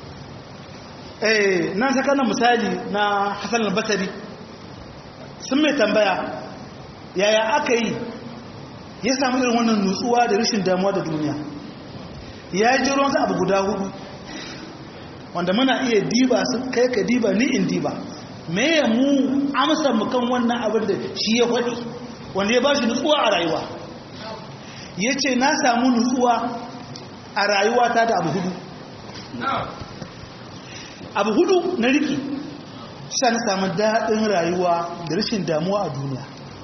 eh nan saka na misali na Hassan al-Basri sun mai tambaya yaya aka yi ya samu irin wannan nutsuwa da rashin damuwa da duniya ya ji ruwan abu guda hudu wanda muna iya diba su kai ka diba ni in diba me ya mu amsa mu kan wannan abin da shi ya faɗi wanda ya ba shi nutsuwa a rayuwa ya ce na samu nutsuwa a rayuwata da abu hudu abu hudu na riki sha na samu daɗin rayuwa da rashin damuwa a duniya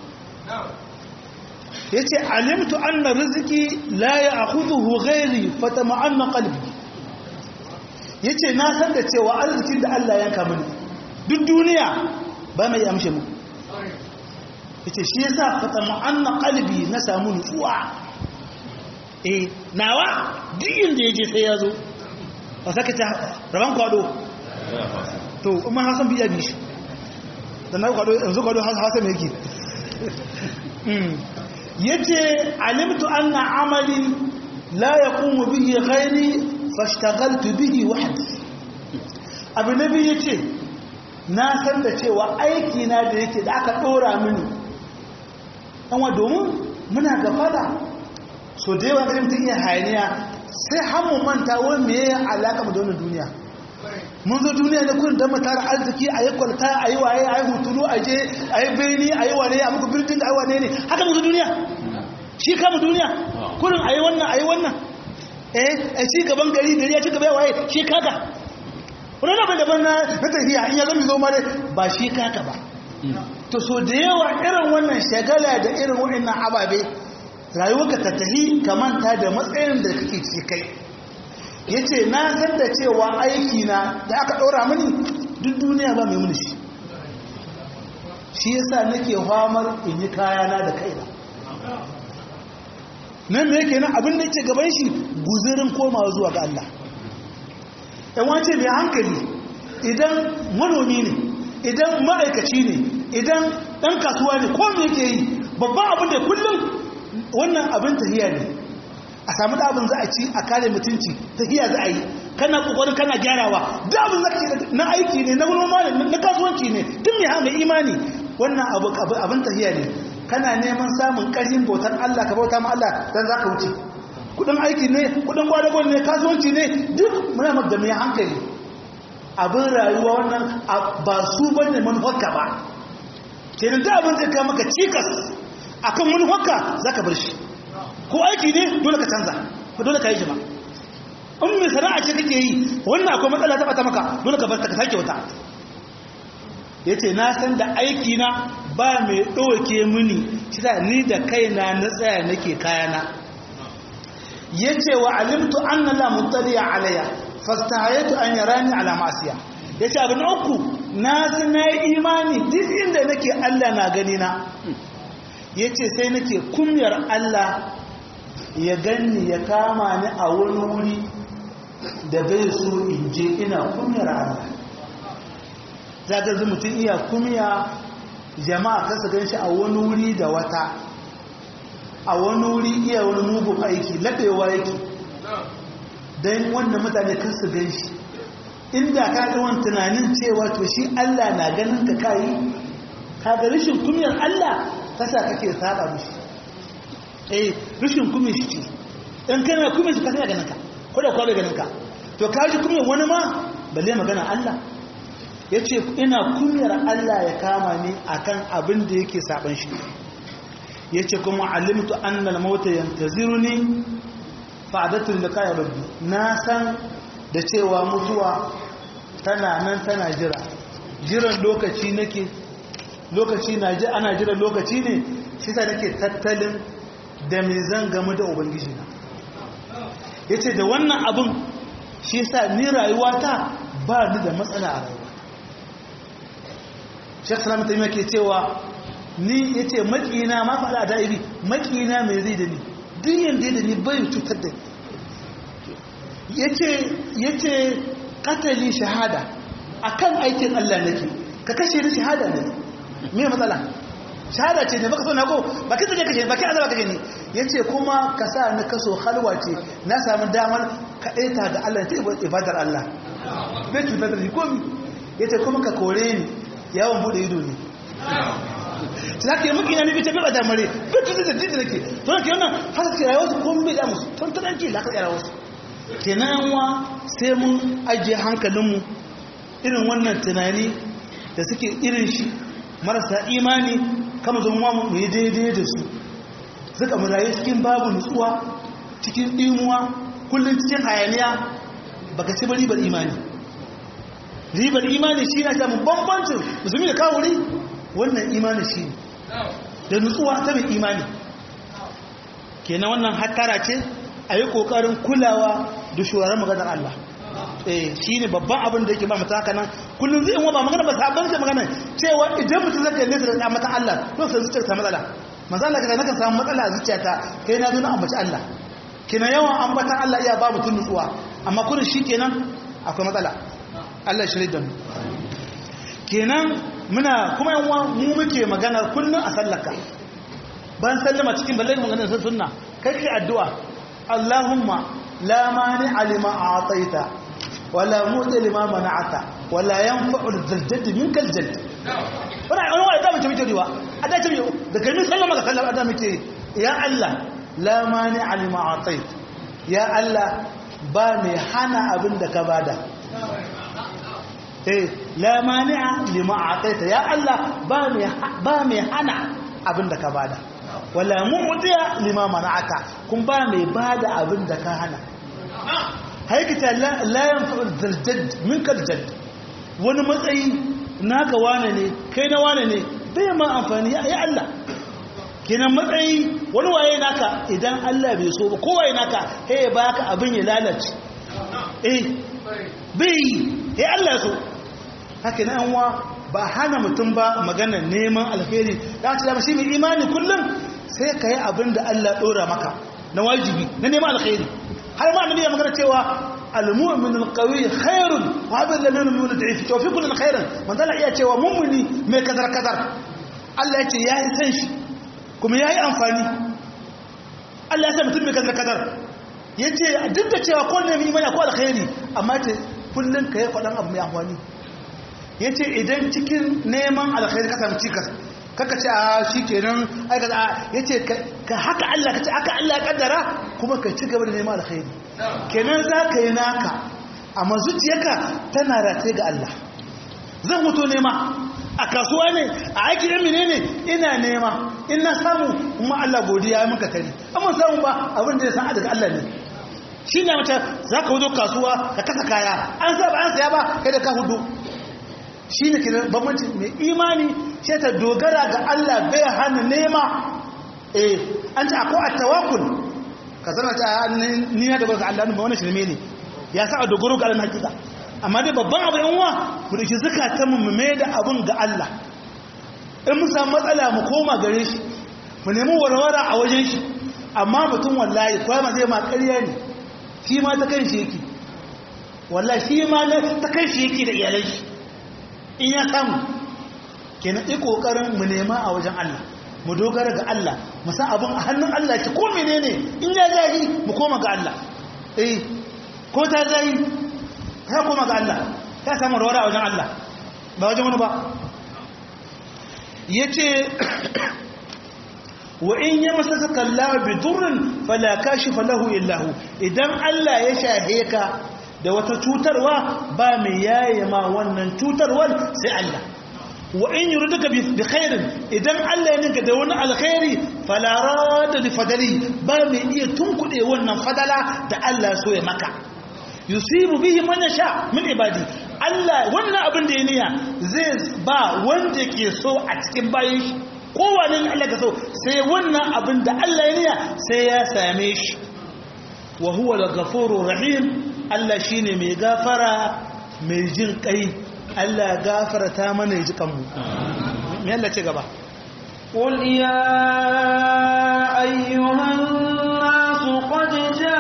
ya ce alimtu an na riziki la ya a hudu ghairi fata ma'annan ƙalbi ya ce na san da cewa arzikin da Allah yanka mini duk duniya ba mai amshe mu ya ce shi ya sa fata ma'anna kalbi na samu nutsuwa eh nawa duk inda ya je sai ya zo ba saka ta raban kwado to umar hasan biya bi shi da na kwado yanzu kwado hasan yake ya ce alimtu anna amali la yaqumu bihi ghairi fashtagaltu bihi wahdi abu nabi yace na san da cewa aiki na da yake da aka dora mini amma domin muna gafala so da yawa garin mutum iya hayaniya sai hamu manta wani me ya alaka mu da wannan duniya mun zo duniya da kurin don mu tara arziki a yi kwalta a yi waye a yi hutulu a je a yi beni a yi wane a muku birnin da a yi wane ne haka mun zo duniya shi kama duniya kurin a yi wannan a yi wannan eh a ci gaban gari gari ya ci gaba waye shi kaka wani na daban na tafiya in ya zama zo mare ba shi kaka ba to so da yawa irin wannan shagala da irin waɗannan ababe rayuwarka ta tafi ka manta da matsayin da kake ci kai ya ce na san da cewa aiki na da aka ɗora mini duk duniya ba mai muni shi shi yasa nake famar in yi kayana da kaina nan me yake nan abin da yake gaban shi guzirin komawa zuwa ga Allah yan wace mai hankali idan manomi ne idan ma'aikaci ne idan ɗan kasuwa ne ko me yake yi babban abin da kullum wannan abin tahiya ne a samu da abin za a ci a kare mutunci tahiya za a yi kana kokarin kana gyarawa da abin za na aiki ne na noma ne na kasuwanci ne duk mai mai imani wannan abin tahiya ne kana neman samun ƙarfin bautar Allah ka bauta ma Allah dan zaka wuce kudin aiki ne kudin gwadagon ne kasuwanci ne duk muna da mai hankali abin rayuwa wannan ba su bane manufarka ba kenan da abin zai kawo maka cikas akan manufarka zaka bar shi ko aiki ne dole ka canza ko dole ka yi shi ba in mai sana'a ce kake yi wannan akwai matsala ta bata maka dole ka bar ta ka sake wata ya ce na san da aikina ba mai ɗauke mini shida ni da kaina na tsaya nake kayana ya ce wa alimtu an na lamutariya alaya fastahayatu an yara ni ala masiya ya ce abin uku na na imani duk inda nake allah na gani na ya ce sai nake kumyar allah ya ganni ya kama ni a wani wuri da bai so in je ina kumyar allah zagar mutum iya kumya jama'a kasa gan shi a wani wuri da wata a wani wuri iya wani mugun aiki laɓewa yake don wanda mutane kasa gan shi inda ka ga wani tunanin cewa to shi Allah na ganin ka kayi ka ga rashin kumiyar Allah kasa kake saba mishi eh rashin kumiyar shi ce in kana kumiyar shi kasa ya ganin ka ko da kwa ganin ka to ka ji kumiyar wani ma balle magana Allah ya ce ina kunyar Allah ya kama ni akan abin da yake saban shi ya ce kuma alimtu annal mauta yantaziru ni fa'adatul liqa'i rabbi na san da cewa mutuwa tana nan tana jira jiran lokaci nake lokaci na ji ana jiran lokaci ne shi ta nake tattalin da me zan gamu da ubangiji na yace da wannan abin shi yasa ni rayuwata ba ni da matsala a rayuwa shek salamu ta ke cewa ni ya ce makina ma faɗa a da'ibi makina mai zai da ni duk yadda da ni bai cutar da ya ce katali shahada a kan aikin allah nake ka kashe ni shahada ne me matsala shahada ce ne baka so na ko ba kai tsaye kashe ba kai azaba kashe ni ya ce kuma ka sa ni kaso halwa ce na samu damar kaɗaita ga allah ta ibadar allah bai cutar da ni komi ya ce kuma ka kore ni yawon bude ido ne za ka yi muki na nufi ta bai da mare bai tuzi da jiji da ke to ke wannan haka ke rayuwa su kuma bai da musu tun tunan ke laka yara wasu ke na yanwa sai mun ajiye hankalinmu irin wannan tunani da suke irin shi marasa imani kama zo mu yi daidai da su suka mu rayu cikin babu nutsuwa cikin ɗimuwa kullum cikin hayaniya baka ci bari bar imani ribar imani shi na samun bambancin musulmi da kawuri wannan imani shi da nutsuwa ta mai imani kenan wannan hattara ce a yi ƙoƙarin kulawa da shuwarar maganar Allah eh shi ne babban abin da yake ba mata haka nan kullum zai ba magana ba sabon shi magana cewa idan mutum zai kalle da mata Allah to sai zuciyar ta matsala manzo Allah kaza nakan samu matsala a zuciyata kai na zo na ambaci Allah kenan yawan ambatan Allah iya ba mutum nutsuwa amma kullum shi kenan akwai matsala Allah shi da mu kenan muna kuma yanwa mu muke magana kullum a sallaka ban sallama cikin balle maganar sun sunna kai kai addu'a Allahumma la mani alima a'taita wala mu'ti lima mana'ata wala yanfa'u al-jadd minka al-jadd wannan wani wani da muke muke riwa a da ce da kai mun sallama ga sallama da muke ya Allah la mani alima a'tait ya Allah ba mai hana abin da ka bada eh la mani'a lima ataita ya Allah ba mai ba mai hana abinda ka bada wala mu'tiya lima mana'ata kun ba mai bada abinda ka hana haikita la la yanfa'u zaljad minka aljadd wani matsayi naka wane ne kai na wane ne bai ma amfani ya Allah kenan matsayi wani waye naka idan Allah bai so ba kowaye naka sai ya baka abin ya lalace eh bai ya Allah so haka na yanwa ba hana mutum ba magana neman alheri da ta dama shi mai imani kullum sai ka yi abin da Allah ɗora maka na wajibi na neman alheri har ma annabi ya magana cewa al-mu'min al-qawi khairun wa abin da nan mu'min da'if to fi kullun khairan man dala iya cewa mu'mini mai kadar kadar Allah ya ce yayi san shi kuma yayi amfani Allah ya sa mutum mai kadar kadar yace duk da cewa ko ne mai imani ko alkhairi amma ce kullun kai kwadan abu mai amfani ya ce idan cikin neman alkhairi ka samu cikas kaka ce a shi kenan aikata a ya ce ka haka Allah ka ce haka Allah ya kaddara kuma ka ci gaba da neman alkhairi kenan za ka yi naka amma zuciyarka tana rataye ga Allah zan mutu nema a kasuwa ne a aiki ɗan mine ne ina nema in na samu kuma Allah godiya ya muka tari amma samu ba abin da ya san daga Allah ne shi ne mace za ka wuzo kasuwa ka kasa kaya an sa ba an saya ba kai da ka hudu shi ne ke bambanci mai imani ce ta dogara ga Allah bai hana nema eh an ce akwai attawakul ka zama ta ni na dogara ga Allah ba wani shirme ne ya sa a dogaro ga Allah hakika amma dai babban abu yan uwa mu dauki zakatan mu mai da abun ga Allah in mu samu matsala mu koma gare shi mu nemi warwara a wajen shi amma mutum wallahi kwama zai ma ƙarya ne shi ma ta kan shi yake wallahi shi ma ta kan shi yake da iyalan shi in ya samu kenan yi kokarin mu nema a wajen Allah mu dogara ga Allah mu san abin a hannun Allah ki ko menene in ya zahi mu koma ga Allah eh ko ta zahi ka koma ga Allah ka samu rawara a wajen Allah ba wajen wani ba yace wa in yamsaka kallahu bi durrin fala kashifa lahu illa hu idan Allah ya shahe ka da wata cutarwa ba mai yaye ma wannan cutarwar sai Allah wa in yuriduka bi khairin idan Allah ya ninka da wani alkhairi fala rada li fadali ba mai iya tunkude wannan fadala da Allah so ya maka yusibu bihi man yasha min ibadi Allah wannan abin da ya niya zai ba wanda ke so a cikin bayan shi kowane Allah ka so sai wannan abin da Allah ya niya sai ya same shi wa huwa al-ghafurur rahim Allah shi ne mai gafara mai jin kai Allah ya gafarta mana ya ji kanmu mai Allah ce gaba قل يا أيها الناس قد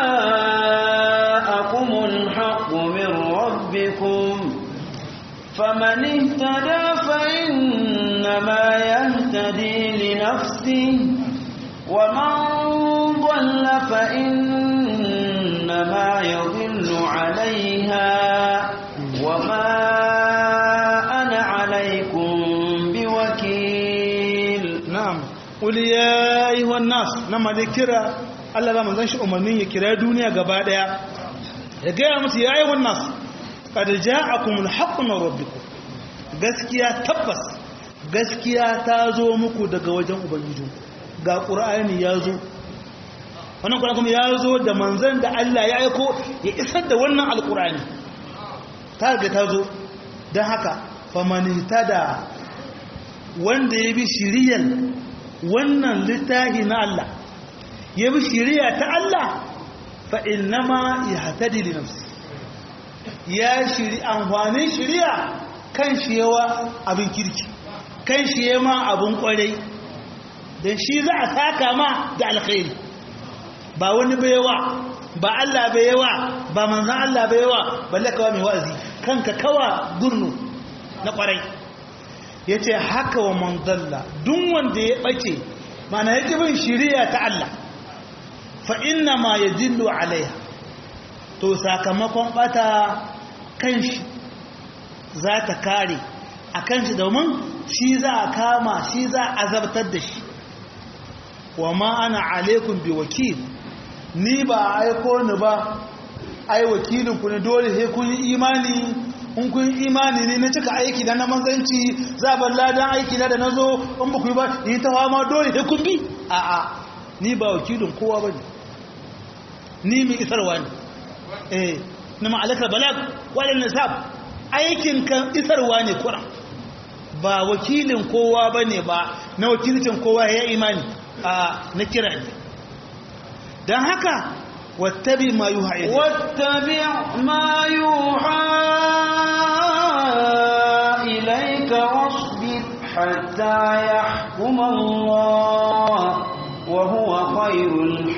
جاءكم الحق من ربكم فمن اهتدى فإنما يهتدي لنفسه ومن ضل فإنما يضل عليها وما أنا عليكم بوكيل na'am qul ya ayyuhan nas nama da kira Allah ba manzon shi umarnin ya kira duniya gaba daya ya ga musu ya ayyuhan nas qad ja'akumul haqqu min rabbikum gaskiya tabbas gaskiya ta zo muku daga wajen ubangiji ga qur'ani ya zo wannan qur'ani kuma ya zo da manzon da Allah ya aiko ya isar da wannan alqur'ani ta ga ta zo dan haka famanihtada wanda ya bi shiriyar wannan littafi na Allah ya bi shiriya ta Allah fa innama ya hatadi li nafsi ya shiri amfanin shiriya kan shi yawa abin kirki kan shi yawa abin kwarai don shi za a saka ma da alkhairi ba wani bai yawa ba Allah bai yawa ba manzan Allah bai yawa balle kawa mai wa'azi kanka kawa gurnu na kwarai ya ce haka wa manzalla duk wanda ya ɓace mana ya bin shiriya ta Allah fa inna ma ya dillu alaiha to sakamakon ɓata kan shi za ta kare a kan shi domin shi za a kama shi za a azabtar da shi wa ma ana alaikun bi wakil ni ba a aiko ni ba ai wakilinku ne dole sai kun yi imani in kun imani ne na cika aiki da na manzanci za bar ladan aiki na da na zo in ba ku yi ba yi ta fama dole sai kun bi a a ni ba wakilin kowa ba ne ni mai isarwa ne eh na ma'alakar balag wadda nisab aikin kan isarwa ne kura ba wakilin kowa ba ne ba na wakilcin kowa ya imani a na kira ne don haka wattabi ma yuha ilayk واتبع ما يوحى إليك واصبر حتى يحكم الله وهو خير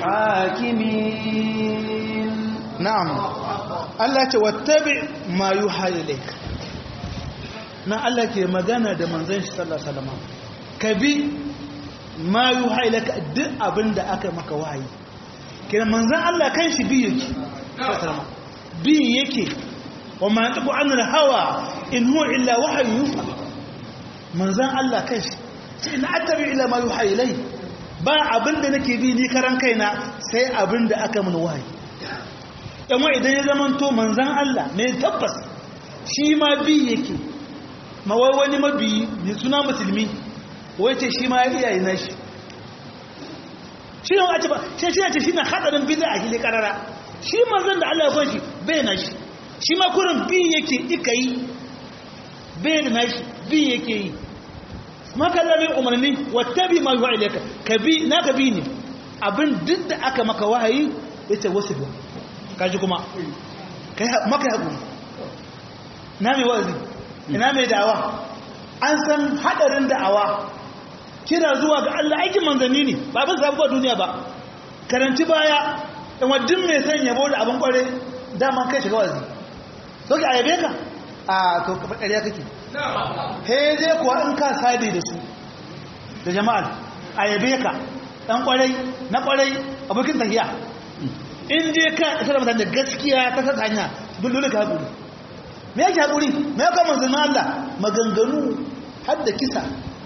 الحاكمين na'am Allah ce wattabi ma yuha ilayk na Allah ke magana da manzon shi sallallahu alaihi wasallam ka bi ma yuha ilayka duk abinda aka maka wahayi kina manzon Allah kan shi bi yake sallallahu alaihi wasallam bi yake wa ma tabu anil hawa in huwa illa wahyu yuha manzon Allah kan shi sai na attabi ila ma yuha ilay ba abinda nake bi ni karan kaina sai abinda aka mun wahayi yamma idan ya zama to manzan Allah mai tabbas shi ma bi yake mawai wani mabi mai suna musulmi wace shi ma ya iyaye na shi shi yau a ce ba shi shi ce shi na hadarin bida a hili karara shi manzan da Allah ya kwanci bai na shi shi ma kurin bi yake ika yi bai da nashi bi yake yi maka lamin umarni wattabi ma yuha ilayka ka bi na ka bi ne abin duk da aka maka wahayi yace wasu bi kaji kuma kai maka hakuri na mai wazi ina mai da'awa an san hadarin da'awa kira zuwa ga Allah aikin manzanni ne ba bin sabuwar duniya ba karanci baya in waddin mai san yabo da abin kware dama kai shiga wazi so ki ayabe ka a to ka fadariya kake he dai kuwa in ka sadi da su da jama'ar ayabe ka dan kwarai na kwarai abokin tahiya in dai ka isa da mutane gaskiya ta saka hanya dole ka haƙuri me yake haƙuri me ya kama zina Allah maganganu har da kisa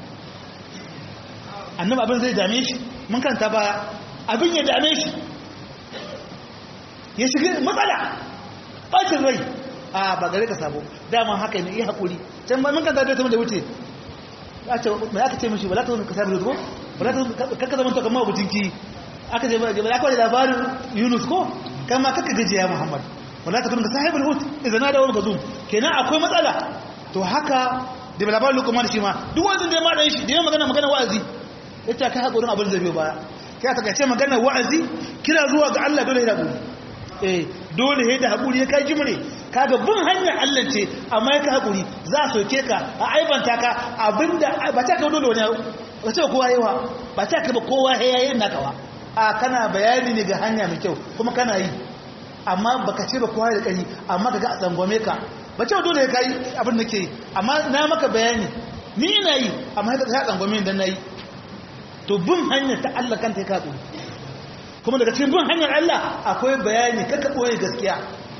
annaba abin zai dame shi mun kanta baya abin ya dame shi ya shiga matsala ɓacin rai a ba gare ka sabo dama haka ne iya haƙuri can ba mun kanta da ta da wuce mai aka ce mashi ba za ta ka sami ko ba za ta kakka zama ta kama abutin ki aka ce ba ya kawai labarin yunus ko kama kakka gajiya muhammad wala ta kun ka sahibul hut idan na dawo ka zum kenan akwai matsala to haka da labarin lukuman shi ma duk wanda da ma dan shi da magana magana wa'azi yace kai hakurin abin zai biyo baya kai aka ce magana wa'azi kira zuwa ga Allah dole ya hakuri eh dole ya da hakuri ya kai jimre kaga bin hanyar Allah ce amma ya ka hakuri za a soke ka a aibanta ka abinda ba ta ka dole wani ba ce kowa yawa ba ta ka ba kowa yayin naka ba a kana bayani ne ga hanya mai kyau kuma kana yi amma baka ce ba kowa da kai amma kaga a tsangwame ka ba ce dole ya kai abin da ke amma na maka bayani ni ina yi amma haka ta tsangwame dan nayi to bin hanyar ta Allah kanta ya katsu kuma daga cikin bin hanyar Allah akwai bayani kaka boye gaskiya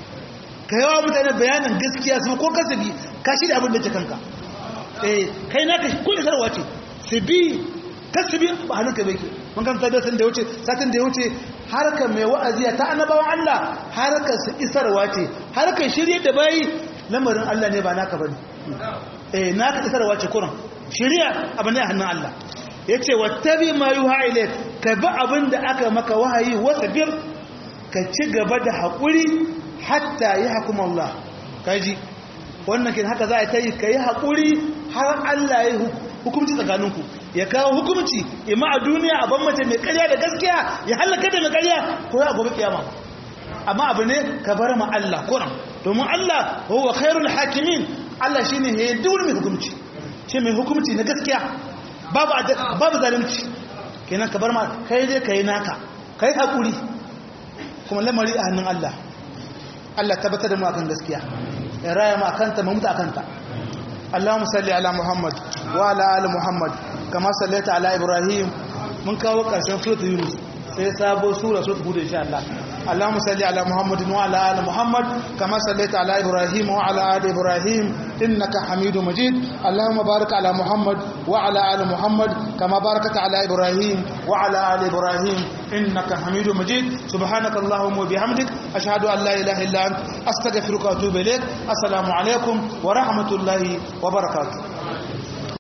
ka yawa mutane bayanin gaskiya su ko kasabi ka shi da abin da ke kanka eh kai naka kullu sarwa ce su bi kasabi ba hannunka bai ke mun kan tabbatar satin da ya wuce satin da ya wuce harka mai wa'aziya ta annabawan Allah harkar su isarwa ce harkar shirye da bayi lamarin Allah ne ba naka bane eh naka isarwa ce kuran shirya abin ne a hannun Allah yace wattabi ma yuha ilayk ka bi abin da aka maka wahayi wasbir ka ci gaba da hakuri hatta yahkum Allah kaji wannan kin haka za a yi kai hakuri har Allah ya hukunci tsakaninku ya kawo hukumci ima a duniya a ban mace mai karya da gaskiya ya halaka da mai karya ko ya gobe kiyama amma abu ne ka bar ma Allah kuran domin Allah huwa khairul hakimin Allah shine ya dole mai hukumci shi mai hukumci na gaskiya babu babu zalunci kenan ka bar ma kai dai kai naka kai hakuri kuma lamari a hannun Allah Allah tabbatar da mu akan gaskiya ya raya mu akan ta mu mutu akan ta اللهم صل على محمد وعلى ال محمد كما صليت على ابراهيم من kawo karshen suratul yunus sai sabo sura suratul hud insha Allah اللهم صل على محمد وعلى ال محمد كما صليت على ابراهيم وعلى ال ابراهيم انك حميد مجيد اللهم بارك على محمد وعلى ال محمد كما باركت على ابراهيم وعلى ال ابراهيم انك حميد مجيد سبحانك اللهم وبحمدك اشهد ان لا اله الا انت استغفرك واتوب اليك السلام عليكم ورحمه الله وبركاته